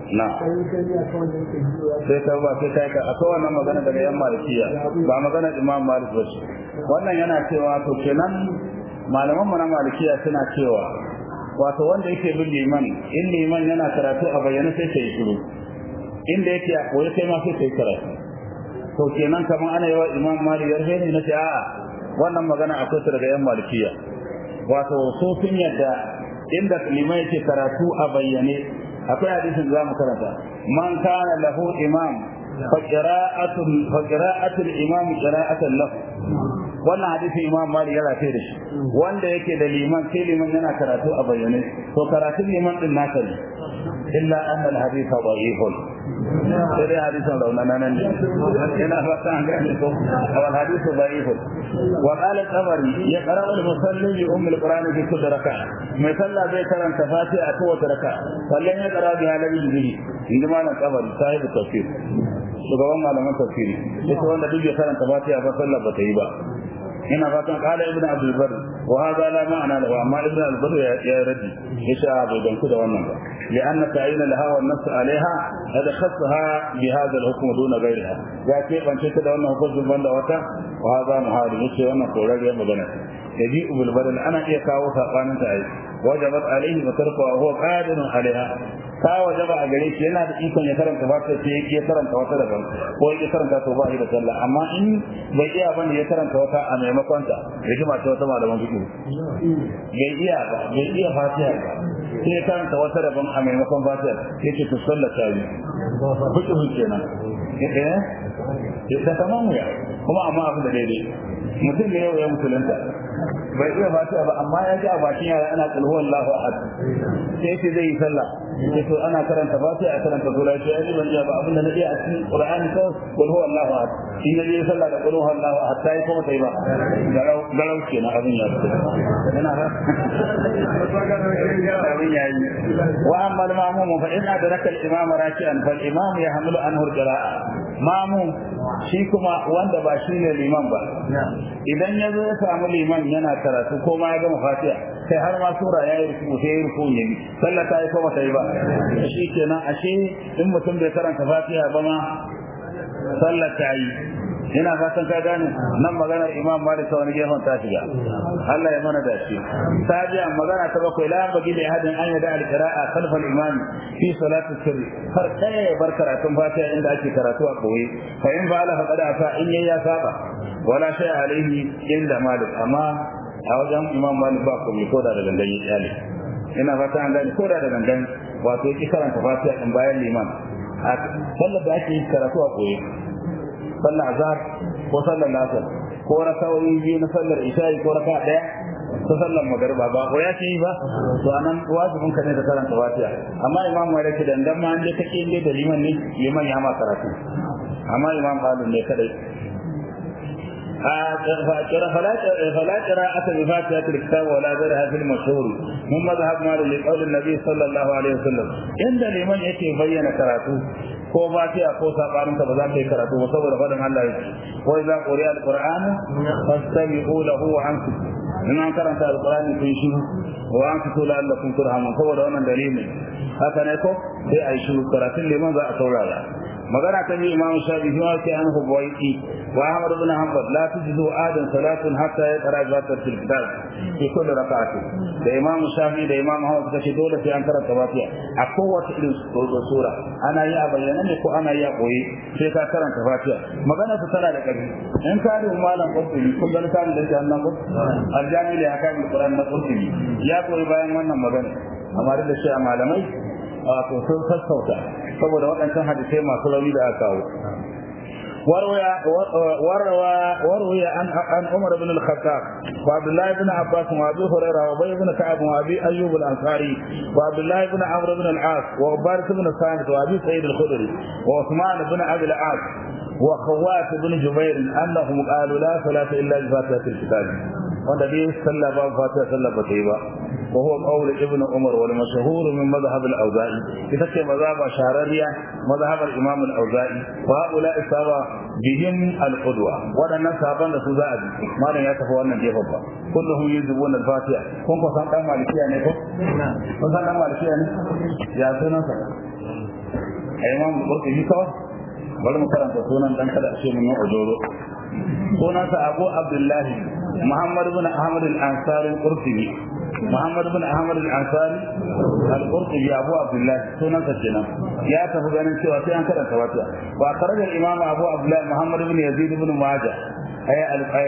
na sai kai ya kawai da yake biyo ya sai ka ba sai kai ka akwai wannan magana daga yan malikiya ba magana imam malik ba ce wannan yana cewa to kenan malaman mu na malikiya suna cewa wato wanda yake bin liman in liman yana karatu a bayyana sai kai shiru inda yake a koyi kai ma sai kai karatu to kenan kaman ana yawa imam malik yarhe ne na ce a'a wannan magana akwai ta daga yan malikiya wato so sun yadda inda liman yake karatu a bayyane akwai hadisin za mu karanta man kana lahu imam fa qira'atul fa qira'atul imam qira'atan lahu wannan hadisin imam malik ya rafe da shi wanda yake da liman sai liman yana karatu a bayyane to karatun liman din naka ne illa anna al hadith da'ifun sai dai hadisin raunana nan ne ina fata an gane ko wal hadith da'ifun wa qala al-tabari ya qara'u al-musalli bi umm al-quran fi kulli raka'a mai sallah zai karanta fatiha a kowace raka'a sallan ya qara bi halabi bihi inda malam tabari sahibi tafsir shugaban malaman tafsiri yace wanda duk ya karanta fatiha ba sallah ba ta yi ba ina fatan kala ibn abdul bar wa hada la ma'ana lahu amma ibn abdul bar ya raddi yace bai danku da wannan ba لأن تعيين لها والنص عليها هذا خصها بهذا الحكم دون غيرها يأتي من شكل أنه فضل من وتا وهذا محارم يشي أنه قرر يوم بنا يجيء بالبدل أنا إيكاو ثقان تعيش وجبت عليه وتركها وهو قادر عليها ta wajaba a gare shi yana da ikon ya karanta ba sai ya karanta wata daban ko ya karanta to ba shi da sallah amma in bai iya bane ya karanta wata a maimakon ta rigima ta wata malaman fiqh bai iya ba bai iya fatiha ba sai ya karanta wata daban a maimakon fatiha yace to sallah ta yi fiqh kenan eh ya tamam ya kuma amma abin da daidai mutum ne yau ya musulunta bai iya fatiha ba amma ya ji a bakin yara ana kulhu Allahu ahad sai yace zai yi sallah sai to ana karanta fatiha a karanta sura sai ai ban ji ba abin da na iya a cikin Qur'ani ko kulhu Allahu ahad in ya je sallah da kulhu Allahu ahad sai kuma sai ba garau garau kenan abin ya fito yana ba abin ya yi wa amma al-ma'mum fa in adraka al-imam raki'an fal imam yahmilu anhu al-qira'a ma'mum shi kuma wanda ba shi ne liman ba idan ya zo ya samu liman yana karatu ko ma ya gama fatiha sai har ma sura ya yi ruku sai ya ruku ne sallah ta yi ko ba ta yi ba shi kenan ashe in mutum bai karanta fatiha ba ma sallah ta yi ina fatan ka gane nan maganar imam malik ta wani gefen ta shiga Allah ya mana dace sajiya magana ta bakwai la bagi da hadin an yada al-qira'a khalfa al-imam fi salati sirri har kai bar karatun fatiha inda ake karatu a koyi fa in fa'ala faqad afa in ya saba wala shay alaihi inda malik amma a wajen imam malik ba ko ko da gangan ya tsale ina fata an gane ko da da gangan wato ki karanta fatiha din bayan liman a sallar da ake karatu a koyi sallar azhar ko sallar asar ko rakawoyi biyu na sallar isha'i ko raka daya ko sallar magariba ba ko ya ce ba to anan wajibin ka ne ka karanta fatiha amma imam malik da dan ma ande kake inde da liman ne liman ya ma karatu amma imam qalun ne kadai فلا قراءة بفاتحة الكتاب ولا غيرها في المشهور من مذهب مالك لقول النبي صلى الله عليه وسلم عند لمن يكي بين كراته ko fatiha ko sabanin ba za ka yi karatu ba saboda faɗin Allah yake wa idza quriya alquran fastami'u lahu wa ansitu in an karanta alqurani kun shiru wa ansitu la'allakum turhamun saboda wannan dalili haka ne ko sai ai shiru karatun liman za a saurara magana ta bi imam shafi shi ma sai an hubaiti wa ahmad ibn hanbal la tujizu adan salatun hatta yaqra zata fil kitab fi kulli rak'atin da imam shafi da imam ahmad suka ce dole sai an karanta fatiha a kowace irin sura ana yi a bayyana ne ko ana yi a koyi sai ka karanta fatiha magana ta tana da ƙarfi in ka da malam qurtubi kun ga littafin da yake annan ko aljami da haka min qur'an na qurtubi ya koyi bayan wannan magana amma da shi a malamai wato sun sassauta saboda waɗancan hadisai masu rauni da aka kawo وروى وروي عن عن عمر بن الخطاب وعبد الله بن عباس وابي هريره وابي بن كعب وابي ايوب الانصاري وعبد الله بن عمرو بن العاص وعبارة بن صامت وابي سعيد الخدري وعثمان بن ابي العاص وخوات بن جبير انهم قالوا لا صلاه الا بفاتحه الكتاب wanda dai sallah ba fatiha sallah ba ta yi ba wa huwa qawl ibn umar wal mashhur min madhhab al awza'i ita ce mazhab shahararriya madhhab al imam al awza'i wa ula isaba bihim al qudwa wadannan sahaban da su za a bi malam ya tafi wannan gefen ba kulluhum yuzibun al fatiha kun ko san dan malikiya ne ko kun san dan malikiya ne ya sunan sa a imam qurtubi kawai bari mu karanta sunan dan kada a ce mun yi ojoro sunansa abu abdullahi muhammad bin ahmad al-ansari al-qurtubi muhammad bin ahmad al-ansari al-qurtubi abu abdullahi sunansa kenan ya tafi ganin cewa sai an karanta wata wa kharaja al-imam abu abdullahi muhammad bin yazid bin majah ay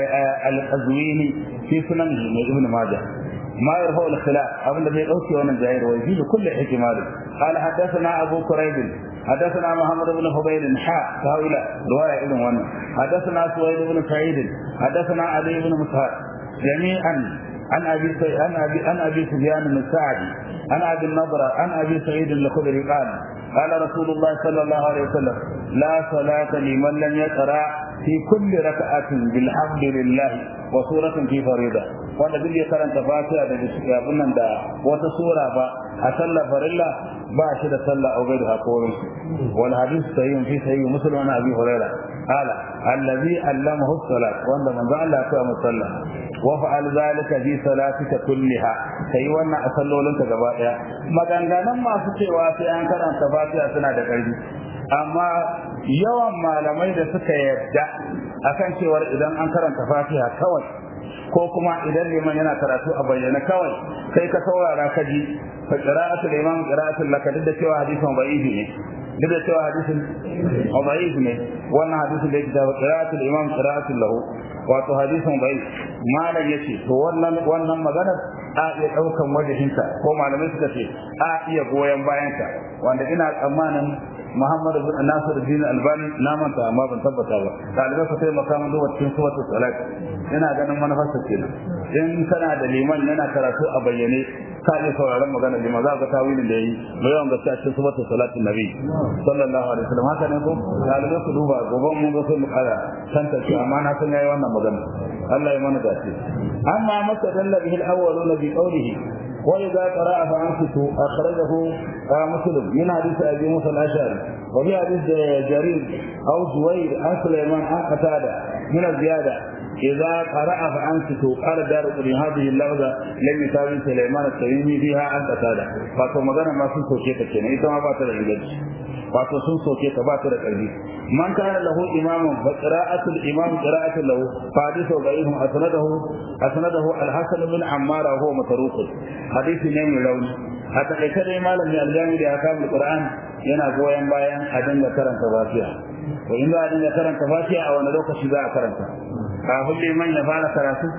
al-qazwini fi sunanihi mai ibn majah ما يرفع الخلاف أبن الذي أوتي وانا جاهر ويزيد كل احتمال قال حدثنا أبو كريب حدثنا محمد بن حبيب حاء هؤلاء رواية ابن وانا حدثنا سويد بن سعيد حدثنا علي بن مسهر جميعا عن ابي عن ابي عن ابي سفيان بن الساعدي عن ابي النضره عن ابي سعيد الخدري قال قال رسول الله صلى الله عليه وسلم لا صلاة لمن لم يقرأ في كل ركعة بالحمد لله وسورة في فريضة wanda duk ya karanta fatiha da abin nan da wata sura ba a sallar farilla ba shi da sallah a gaidu hakorin wal hadith sahih fi sahih muslim an abi hurairah qala allazi allamahu salat wanda manzo Allah ya koya masa sallah wa fa'al zalika fi salatika kulliha kai wannan a sallolinka gaba daya maganganun masu cewa sai an karanta fatiha suna da ƙarfi amma yawan malamai da suka yarda akan cewar idan an karanta fatiha kawai ko kuma idan liman yana karatu a bayyana kawai kai ka saurara ka ji fa qira'atul imam qira'atul laka duk da cewa hadisin da'ifi ne duk da cewa hadisin da'if ne wannan hadisin da yake da qira'atul imam qira'atul lahu wato hadisin da'if malam yace to wannan wannan maganar a iya daukan wajahinta ko malamai suka ce a iya goyen bayanta wanda ina tsammanin Muhammad bin Nasir bin Albani na manta amma ban tabbata ba dalibai su taimaka min zuwa cikin suratul salat ina ganin manufarsa kenan in kana da liman yana karatu a bayyane ka ne sauraron magana liman za ka tawilin da yayi mai yawan gaskiya cikin suratul salatin nabi sallallahu alaihi wasallam haka ne ko dalibai su duba goban mun ga sai mu kara tantance amma na san yayi wannan magana Allah ya mana dace amma masa dalla bihi al-awwaluna bi qawlihi وإذا قرأ فأنصتوا أخرجه مسلم من حديث أبي موسى الأشعري وفي حديث جرير أو زوير عن سليمان عن قتادة من الزيادة إذا قرأ فأنصتوا قال دار قرين هذه اللفظة لم يساوي سليمان التميمي فيها عن قتادة فاتو مغانا ما سن سوكيتا كنا إذا ما باتر الإنجلش wato sun soke ta ba ta da ƙarfi man kana lahu imamun fa qira'atul imam qira'atul lahu fa hadithu da'ihum asnadahu asnadahu al-hasan bin ammar wa huwa matruk hadisi ne mai rauni a takaice dai malami al-jami da akamul qur'an yana goyon bayan a dinga karanta fatiha to in za a dinga karanta fatiha a wani lokaci za a karanta kafin liman ya fara karatu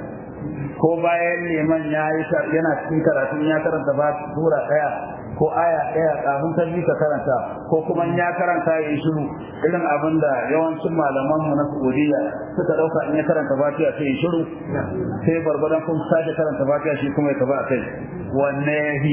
ko bayan liman ya yi yana cikin karatun ya karanta sura ɗaya ko aya ɗaya kafin ta ka karanta ko kuma ya karanta ya yi shiru irin abin da yawancin malaman mu na Saudiya suka ɗauka in ya karanta Fatiha sai ya shiru sai barbadan kun sake karanta Fatiha shi kuma ya taba a kai wanne ya fi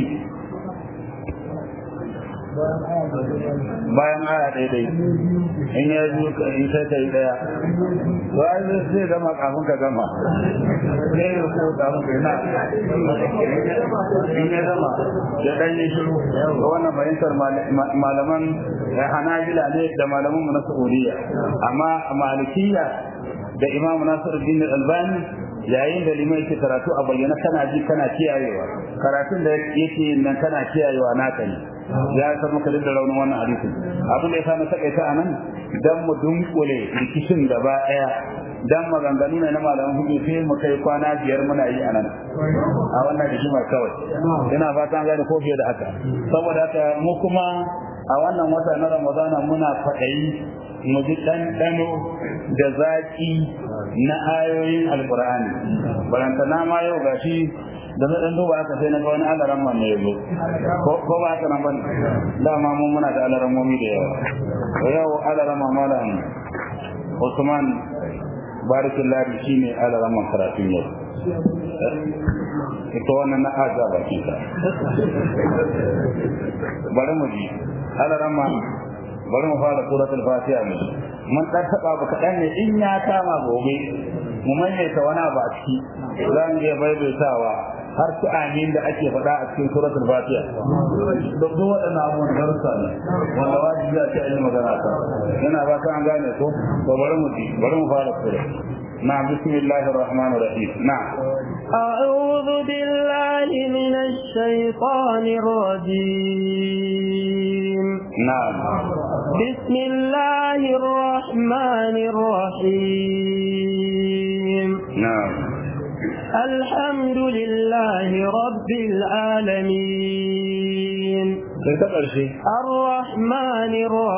bayan aya ɗaya dai in ya yi in sai ta yi ɗaya to ai zai zai gama kafin ka gama sai ya ko kafin ka na in ya gama ya ɗan yi shiru ga wannan fahimtar malaman hanabila ne da malaman mu na saudiya amma malikiya da imamu nasiruddin albani yayin da limai yake karatu a bayyana kana ji kana kiyayewa karatun da yake nan kana kiyayewa naka ne ya san maka da raunin wannan hadisin abin da ya samu takaita a nan dan mu dunkule rikicin gaba daya dan maganganu ne na malaman hudu sai mu kai kwana biyar muna yi a nan a wannan rigimar kawai ina fatan gane ko fiye da haka saboda haka mu kuma a wannan wata na ramadana muna faɗayi mu ji ɗanɗano da zaƙi na ayoyin alƙur'ani barantana ma yau gashi da na ɗan duba haka sai na ga wani alaran man ne yazo ko ba haka nan bane dama mun muna da alaran momi da yawa to yau alaran malam Usman barakallahu shine alaran man karatun yau ita wannan na aja bakin ka bari mu ji alaran ma bari mu fara suratul fatiha ne mun dan taba ba kadan ne in ya kama gobe mu maimaita wani abu a ciki zan ga baibaitawa har su amin da ake faɗa a cikin suratul fatiha duk duk waɗannan abubuwan darussa ne wanda wajibi a ce a yi magana ta yana ba ta an gane ko to bari mu ji bari mu fara sura نعم بسم الله الرحمن الرحيم نعم أعوذ بالله من الشيطان الرجيم نعم بسم الله الرحمن الرحيم na'am الحمد لله رب العالمين sai ta ƙarshe الرحمن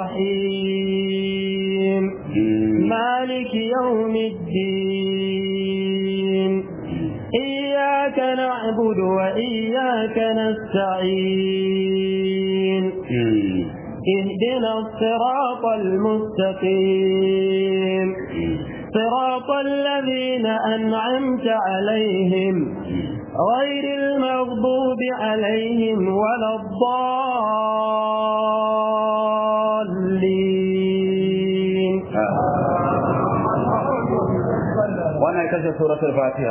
الرحيم مالك يوم الدين إياك نعبد وإياك نستعين اهدنا الصراط المستقيم صراط الذين أنعمت عليهم غير المغضوب عليهم ولا الضالين wannan ita ce suratul fatiha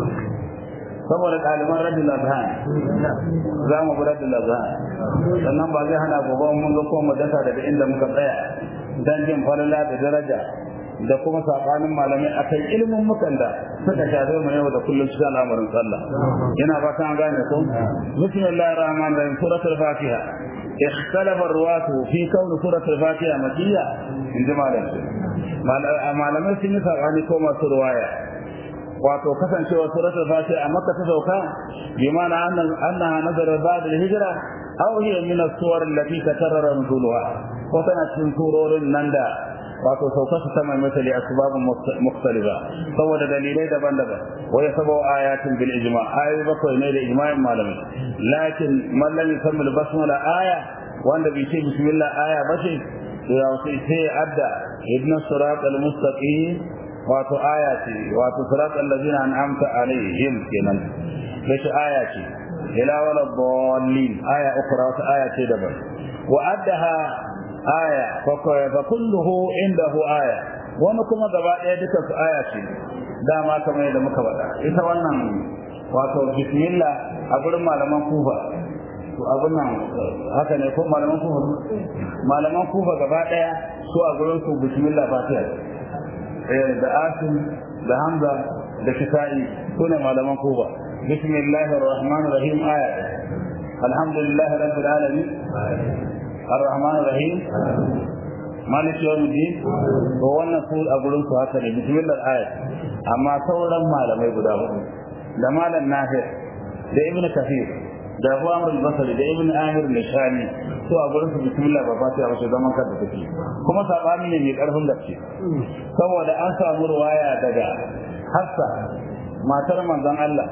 saboda ɗaliban radul azhan za mu bi radul azhan sannan ba zai hana gobe mun zo ko mu dasa daga inda muka tsaya dan jin falala da daraja da kuma sabanin malamai akan ilimin mukan da suka shafe mu yau da kullum cikin al'amarin sallah yana ba kan gane ko bismillahir rahmanir rahim suratul fatiha اختلف الرواة في كون سورة الفاتحة مكية عندما malamai sun yi sabani ko masu ruwaya wato kasancewa suratul fatiha a makka ta sauka bi ma'ana annaha nazara ba'da al-hijra aw hiya min as-suwar allati takarrara nuzuluha ko tana cikin surorin nan da wato sauka su sama misali asbabun mukhtalifa saboda dalilai daban-daban wa yasabu ayatin bil ijma ayoyi bakwai ne da ijma'in malamai lakin man lam yusammi al-basmala aya wanda bai ce bismillah aya ba ce ya sai sai adda ibn sirat al-mustaqim wato aya ce wato sirat allazina an'amta alaihim kenan sai aya ce ila wala dallin aya ukhra wata aya ce daban wa addaha aya fa kulluhu indahu aya wani kuma gaba daya duka su aya ce dama kamar yadda muka faɗa ita wannan wato bismillah a gurin malaman kufa to abin nan haka ne ko malaman kufa malaman kufa gaba daya su a gurin su bismillah fatiha eh da asim da hamza da kisa'i su ne malaman kufa bismillahir rahmanir rahim aya alhamdulillah rabbil alamin الرحمن الرحيم مالك يوم الدين ko wannan su a gurin su haka ne bismillah ayat amma sauran malamai guda hudu da malam nafi da ibn kafir da abu amr al-basri da ibn amir al-shami su a gurin su bismillah ba fatiha ba zaman kanta take kuma sabani ne mai karfin gaske saboda an samu ruwaya daga hafsa matar manzon Allah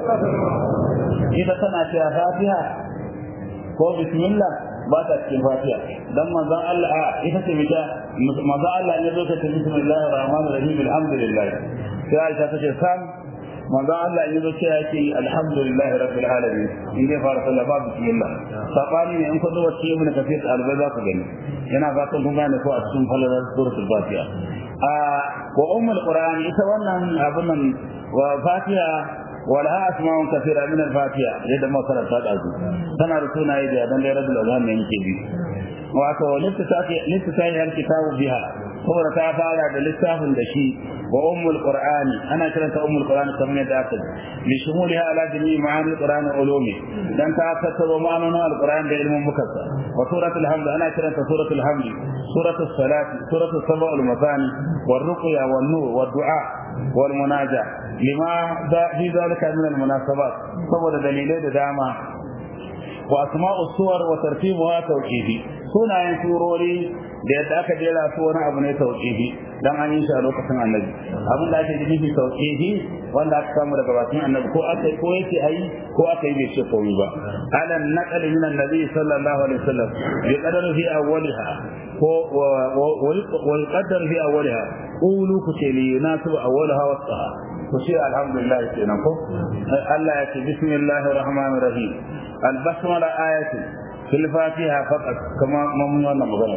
ita tana cewa fatiha ko bismillah ba ta cikin fatiha dan manzon Allah a ita ce mita manzon Allah ne zai ta bismillahir rahmanir rahim alhamdulillah sai Aisha ta ce sam manzon Allah ne zai ce alhamdulillah rabbil alamin in dai fara sallah ba bismillah sabani ne in ko zuwa cikin ibn kafir albai za ku gani yana fatan kun gane ko a cikin falalar suratul fatiha a wa ummul qur'an ita wannan abun nan wa fatiha ولها اسماء كثيره من الفاتحه yadda ma karanta da su tana da sunaye da dan da rabbil azhar ne yake bi wato littafi littafi alkitabu biha saboda ta fara da littafin da shi wa ummul qur'ani ana kiranta ummul qur'ani kamar yadda aka li shumuliha ala jami'i ma'ani alqur'ani ulumi dan ta tattaro ma'anonin alqur'ani da ilmin mukassa wa suratul hamd ana kiranta suratul hamd suratul salat suratul sab'ul masani war ruqya wan nur wad du'a wal munaja lima da fi zalika min al munasabat saboda dalilai da dama wa asma'us suwar wa tartibuha tawqidi sunayen surori da yadda aka jera su wani abu ne tauhidi dan an yi shi a lokacin annabi abin da ake nufi tauhidi wanda aka samu daga bakin annabi ko aka ko yake ayi ko aka yi bai ce komai ba ala naqal min annabi sallallahu alaihi wasallam bi qadar fi awwaliha ko wal qadar fi awwaliha qulu ku ce li yunasibu awwalaha wasaha ku ce alhamdulillah kenan ko Allah ya ce bismillahir rahmanir rahim al basmala ayatu في الفاتحة فقط كما ممنوع مغنى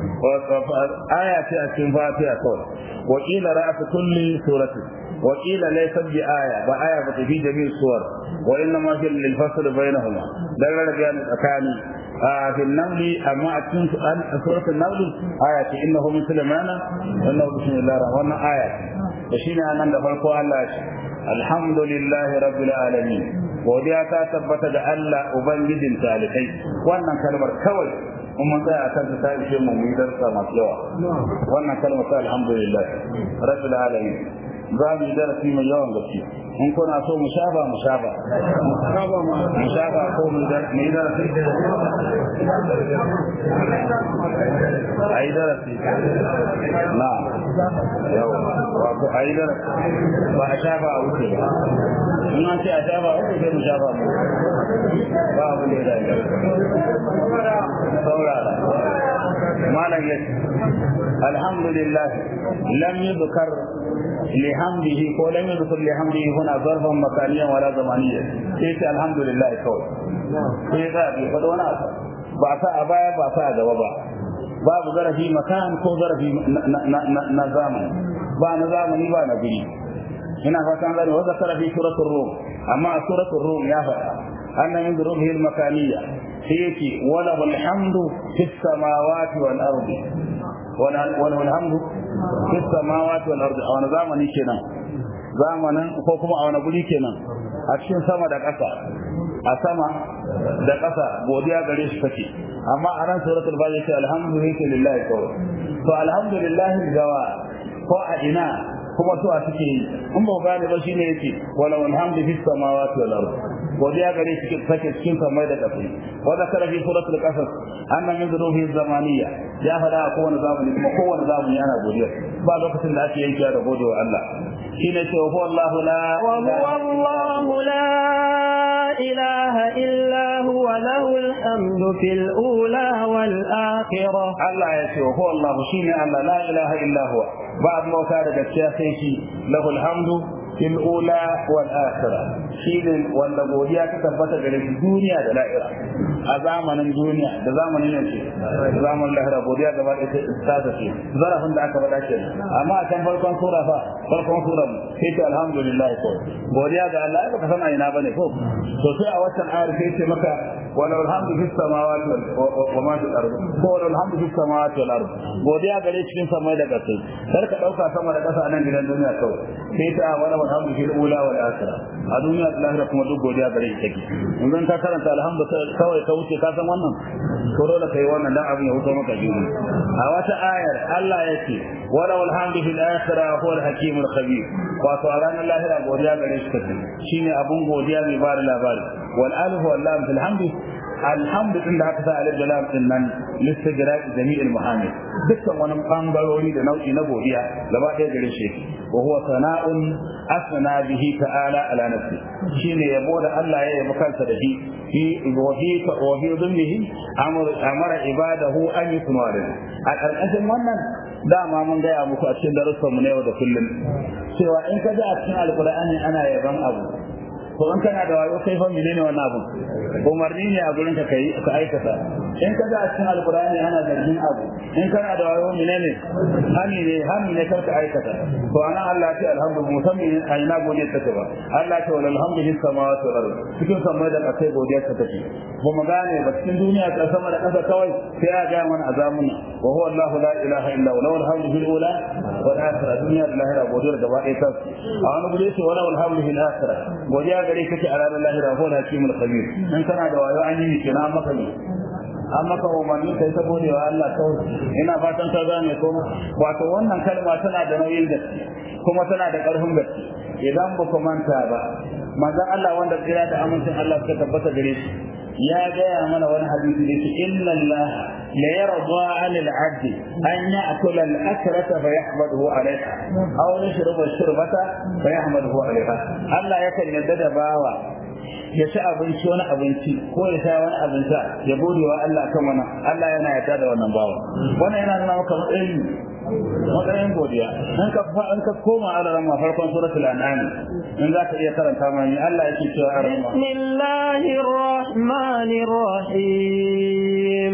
آية في الفاتحة قول وقيل رأس كل سورة وقيل ليست بآية بآية في جميع السور وإنما في للفصل بينهما دلل بيان الأكاني آه في النمل أما أتكون سورة النمل آية إنه من سليمان وإنه بسم الله الرحمن آية وشين أنا دفعكم الله الحمد لله رب العالمين godiya ta tabbata da Allah ubangijin talikai wannan kalmar kawai kuma mun tsaya akan ta ishe mu mu darsa masu yawa wannan kalma ta alhamdulillah rabbil alamin za mu yi darasi mai yawan gaske in kuna so mu shafa mu shafa mu shafa ko mu yi darasi a yi darasi na yawa wato a yi darasi ba a shafa a wuce ba in an ce a shafa a wuce sai mu shafa mu ba abu da ya dace saurara malam ya alhamdulillah lam yudkar لحمده ko lam yadhkur lihamdihi huna zarfan makaniyan wala zamaniyan sai ce alhamdulillah kawai sai ga bi fa wani abu ba sa a baya ba sa a gaba ba babu zarafi makan ko zarafi na zamani ba na zamani ba na guri ina fatan gani wa zakara fi suratul rum amma suratul rum ya faɗa anna min dhurubihi al-makaniyya sai yake wala alhamdu fis samawati wal ardi wala alhamdu fi samawati wal ardi a wani zamani kenan zamanin ko kuma a wani guri kenan a cikin sama da ƙasa a sama da ƙasa godiya gare shi take amma a ran suratul baqara ce alhamdulillahi kawai to alhamdulillahi gawa ko a ina kuma su a suke yi in ba gane ba shine yake wala alhamdu fis samawati wal ardi godiya gare shi take cikin samai da ƙasa wa zakara fi suratul qasas anna min dhuruhi zamaniyya ya fada a kowane zamani kuma kowane zamani ana godiya ba lokacin da ake yankewa da gode wa Allah shine ce wa huwa Allahu la wa huwa Allahu la ilaha illa huwa lahul hamdu fil ula wal akhirah Allah ya ce wa huwa Allahu shine Allah la ilaha illa huwa ba abin bauta da gaskiya sai shi lahul hamdu fil ula wal akhirah shine wanda godiya ta tabbata gare shi duniya da lahira a zamanin duniya da zamanin nan ce zamanin lahira godiya gaba da ta ta ce zarafin da aka faɗa ke amma a can farkon sura fa farkon sura sai ce alhamdulillah ko godiya ga Allah ai baka san a ina bane ko to sai a waccan ayar sai ce maka wala alhamdu fis samawati wa ma fil ardi ko wala alhamdu fis samawati wal ardi godiya gare cikin samai da ƙasa kar ka dauka sama da ƙasa a nan gidan duniya kawai sai ta wala alhamdu fil ula wal akhirah a duniya da lahira kuma duk godiya gare shi take in zan ka karanta alhamdu kawai ka wuce ka san wannan to dole kai wannan dan abin ya wuce maka jini a wata ayar Allah yake wala alhamdu fil akhirah huwa al hakim al khabir wato a ranar lahira godiya gare shi take shine abun godiya mai bada labari wal alif wal lam fil hamdi alhamdu din da aka sa alif da lam din nan listigraq jami'il muhammad dukkan wani bangarori da nau'i na godiya gaba ɗaya gare shi wa huwa sana'un asna bihi ta'ala ala nafsi shine yabo da Allah ya yabo kansa da shi fi wa fi wa fi dhimmihi amara ibadahu an yakunu a karkashin wannan dama mun gaya muku a cikin darussan mu na yau da kullum cewa in ka ji a cikin alqur'ani ana yaban abu to in kana da wayo kai fa menene wannan abu umarni ne a gurin ka kai ka aikata in ka ga a cikin alqur'ani ana zargin abu in kana da wayo menene hani ne hani ne kar ka aikata to ana Allah ya ce alhamdulillah musamman a ina godiya ta ba Allah ya ce wal alhamdulillah samawati wal ardh cikin samai da kasai godiya ta take ba mu gane ba cikin duniya ta sama da kasa kawai sai ya ga mana azamuna wa huwa Allah la ilaha illa huwa lahu alhamdu fil ula wal akhirah duniya da lahira godiya gaba ɗaya ta a wani gure ce wala alhamdu fil akhirah godiya gare kake a ranar lahira ko da hakimul khabir in kana da wayo an yi kenan maka ne an maka umarni kai ta gode wa Allah kawai ina fatan ka gane ko wato wannan kalma tana da nauyin gaske kuma tana da ƙarfin gaske idan ba ku manta ba manzon Allah wanda tsira da amincin Allah suka tabbata gare shi ya gaya mana wani hadisi da shi inna Allah la yarda 'ala al-'abd an ya'kula al-akrata fa yahmaduhu 'alayha aw yashruba ash-shurbata fa yahmaduhu 'alayha Allah yakan yarda da bawa ya ci abinci wani abinci ko ya sha wani abinci ya gode wa Allah kan wannan Allah yana yarda da wannan bawa wannan yana nuna maka matsayin matsayin godiya in ka in ka koma a ran farkon suratul an'am in za ka iya karanta mani Allah yake cewa a ran bismillahir rahmanir rahim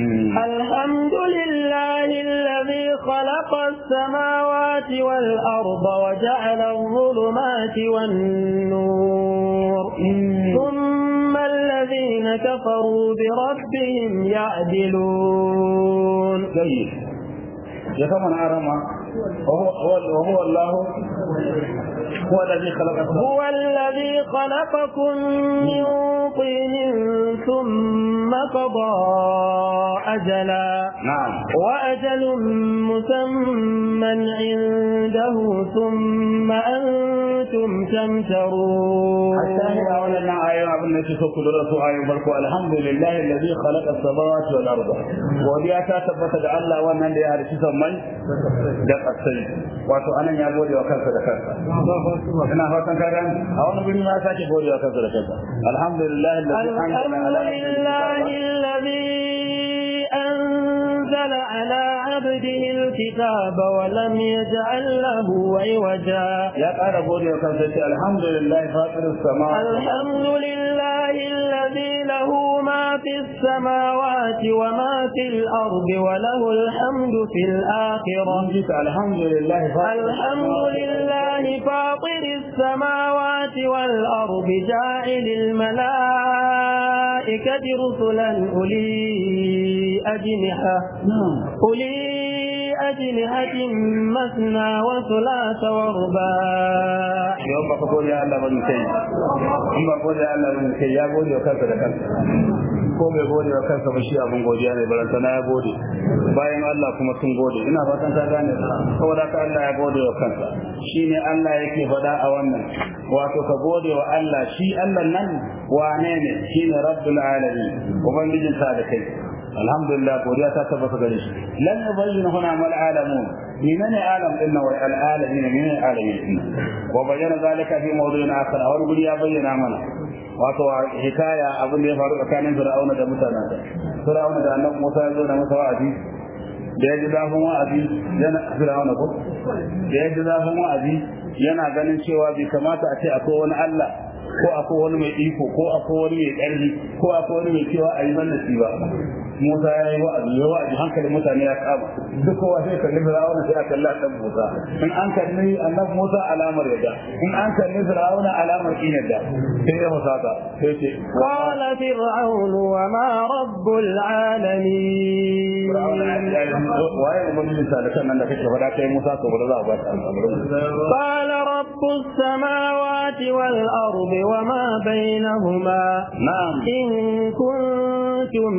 alhamdulillahi alladhi khalaqa as-samawati wal arda wa ja'ala adh-dhulumati wan nur ثم الذين كفروا بربهم يعدلون جيد ya kama na arama وهو الله هو الذي خلق هو الذي الذي خلقكم من طين ثم قضى أجلا نعم وأجل مسمى عنده ثم أنتم تمترون الشاهد أولا آية أبن نشي سكر آية بركو الحمد لله الذي خلق السماوات والأرض ودي أتا تبت الله وانا اللي يعرف سمي دق السيد واتو أنا يا بودي وكذا كذا ina fatan ka gani a wani guri ma sake gode wa kansa da kansa alhamdulillah الحمد لله الذي أنزل على عبده الكتاب ولم يجعل له عوجا ya ƙara gode wa kansa ce alhamdulillah fatir sama الحمد لله الذي له ما في السماوات وما في الأرض وله الحمد في الآخرة mun ji ta alhamdulillah fatir الحمد لله فاطر السماوات والأرض جاعل الملائكة رسلا أولي أجنحة أولي أجنحة مثنى وثلاث ورباع yau ba ka gode Allah ba ni kai in ba gode Allah ba ni kai ya gode wa kansa da kansa ko bai gode wa kansa ba shi abin godiya ne baranta na ya gode bayan Allah kuma sun gode ina fatan ka gane saboda ka Allah ya gode wa kansa shine Allah yake faɗa a wannan wato ka gode wa Allah shi Allah nan wane ne shine rabbul alamin ubangijin sa da kai alhamdulillah godiya ta tabbata gare shi lan yubayyin huna mal alamun menene alam din nan wal alamin menene alamin din wa bayyana zalika fi mawdu'in akhar a wani guri ya bayyana mana wato hikaya abin da ya faru tsakanin fir'auna da mutanensa fir'auna da annabi Musa ya zo da masa wa'azi da ya ji zafin wa'azi yana fir'auna ko da ya ji zafin wa'azi yana ganin cewa bai kamata a ce akwai wani Allah ko akwai wani mai iko ko akwai wani mai ƙarfi ko akwai wani mai cewa a yi mallaki ba Musa ya yi wa'azi ya wa'azi hankalin mutane ya kama duk kowa sai kalli Fir'auna sai a kalli annabi Musa in an kalli annabi Musa alamar yadda in an kalli Fir'auna alamar kin yadda sai ya musaka sai ce قال فرعون وما رب العالمين waye ubangiji talakan nan da kake faɗa kai Musa to bari za a ba ta al'amarin قال رب السماوات والأرض وما بينهما na'am إن كنتم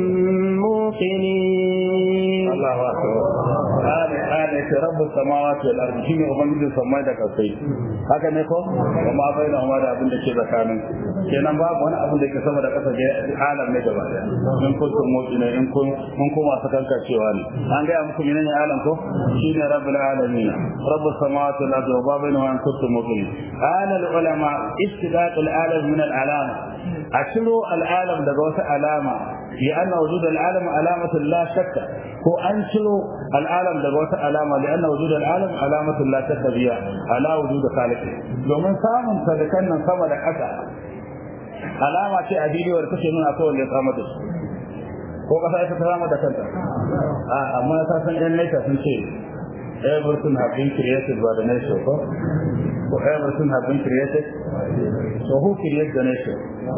موقنين الله أكبر قال قال رب السماوات والأرض شيء ubangijin samai da kasai haka ne ko kuma bainahuma da abin da ke tsakanin kenan babu wani abin da ke sama da kasa da alam ne gaba daya in kuntum mu'mina in kun mun kuma su kanka cewa ne an ga muku menene alam ko shine rabbul alamin rabbus samawati wal ardi wa ma bainahuma in kuntum mu'minin qala al ulama istidaq al alam min al alama ashiro al alam daga wata alama لأن وجود العالم علامة لا شك هو أنشر العالم دغوت علامة لأن وجود العالم علامة لا شك بها على وجود خالقه domin samun sadakan nan sama da ƙasa alama ce a bidiyo da take nuna akwai wanda ya samar da su ko ƙasa ita ta samar da kanta a amma ta san ɗan naita sun ce everything have been created by the nation ko ko everything have been created so who created the nation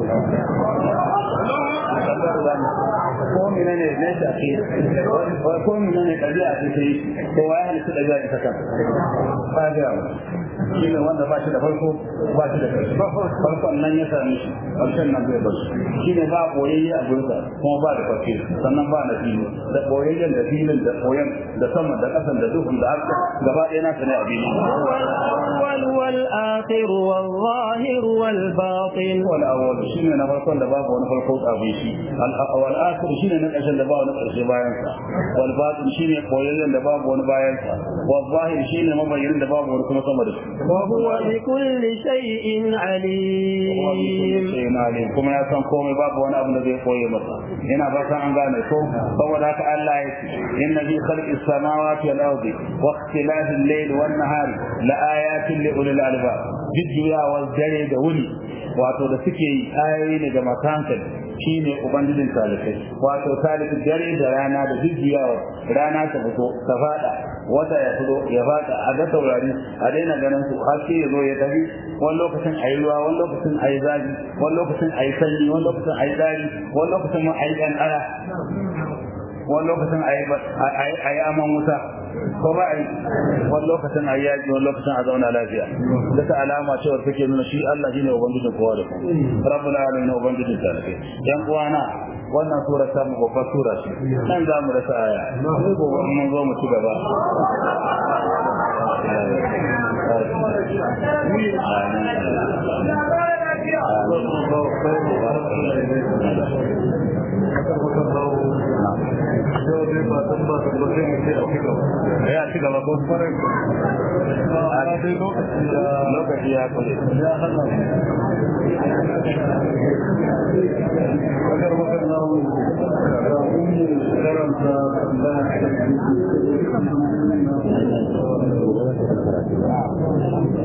ko menene ne ta ce ko menene ɗabi'a ce ta yi ko ya halitta ɗabi'a ita kan ba ga shi ne wanda ba shi da farko ba shi da ƙarshe farkon nan ya sami shi ƙarshen nan zai bar shi ne ba boyayye a gurinsa kuma ba da farke sannan ba na fili da boyayyen da filin da boyen da sama da ƙasan da duhun da haka gaba ɗaya na ne a fili الأول والآخر والظاهر والباطن wal awwal shine na farkon da babu wani farko abin shi al awwal akhir shine na ƙarshen da babu wani ƙarshe bayan sa wal batin shine koyayyen da babu wani bayan sa wal zahir shine mabayyin da babu wani kuma sama da shi وهو بكل شيء عليم sai na ne kuma ya san komai babu wani abu da zai koye masa ina ba san an gane ko saboda haka Allah ya ce inna fi khalqis samawati wal ardi wa ikhtilafil layli wan nahari la ayatin li ulil albab jujjuyawar dare da wuni wato da suke yi ayoyi ne ga masu hankali shine ubangijin talibai wato talibai dare da rana da jujjuyawar rana ta fito ta fada wata ya fito ya fada a ga taurari a daina ganin su haske ya zo ya tafi wani lokacin a yi ruwa wani lokacin a yi zafi wani lokacin a yi sanyi wani lokacin a yi dari wani lokacin ma a yi ƙanƙara wani lokacin a yi aman wuta ko ba a yi wani lokacin a yaƙi wani lokacin a zauna lafiya duka alama cewar take nuna shi Allah shine ubangijin kowa da kowa rabbul alamin ubangijin talakai yan uwana wannan sura ta mu babbar sura ce nan za mu rasa aya gobe mun zo mu ci gaba ya ci gaba ko lokaci ya kule karanta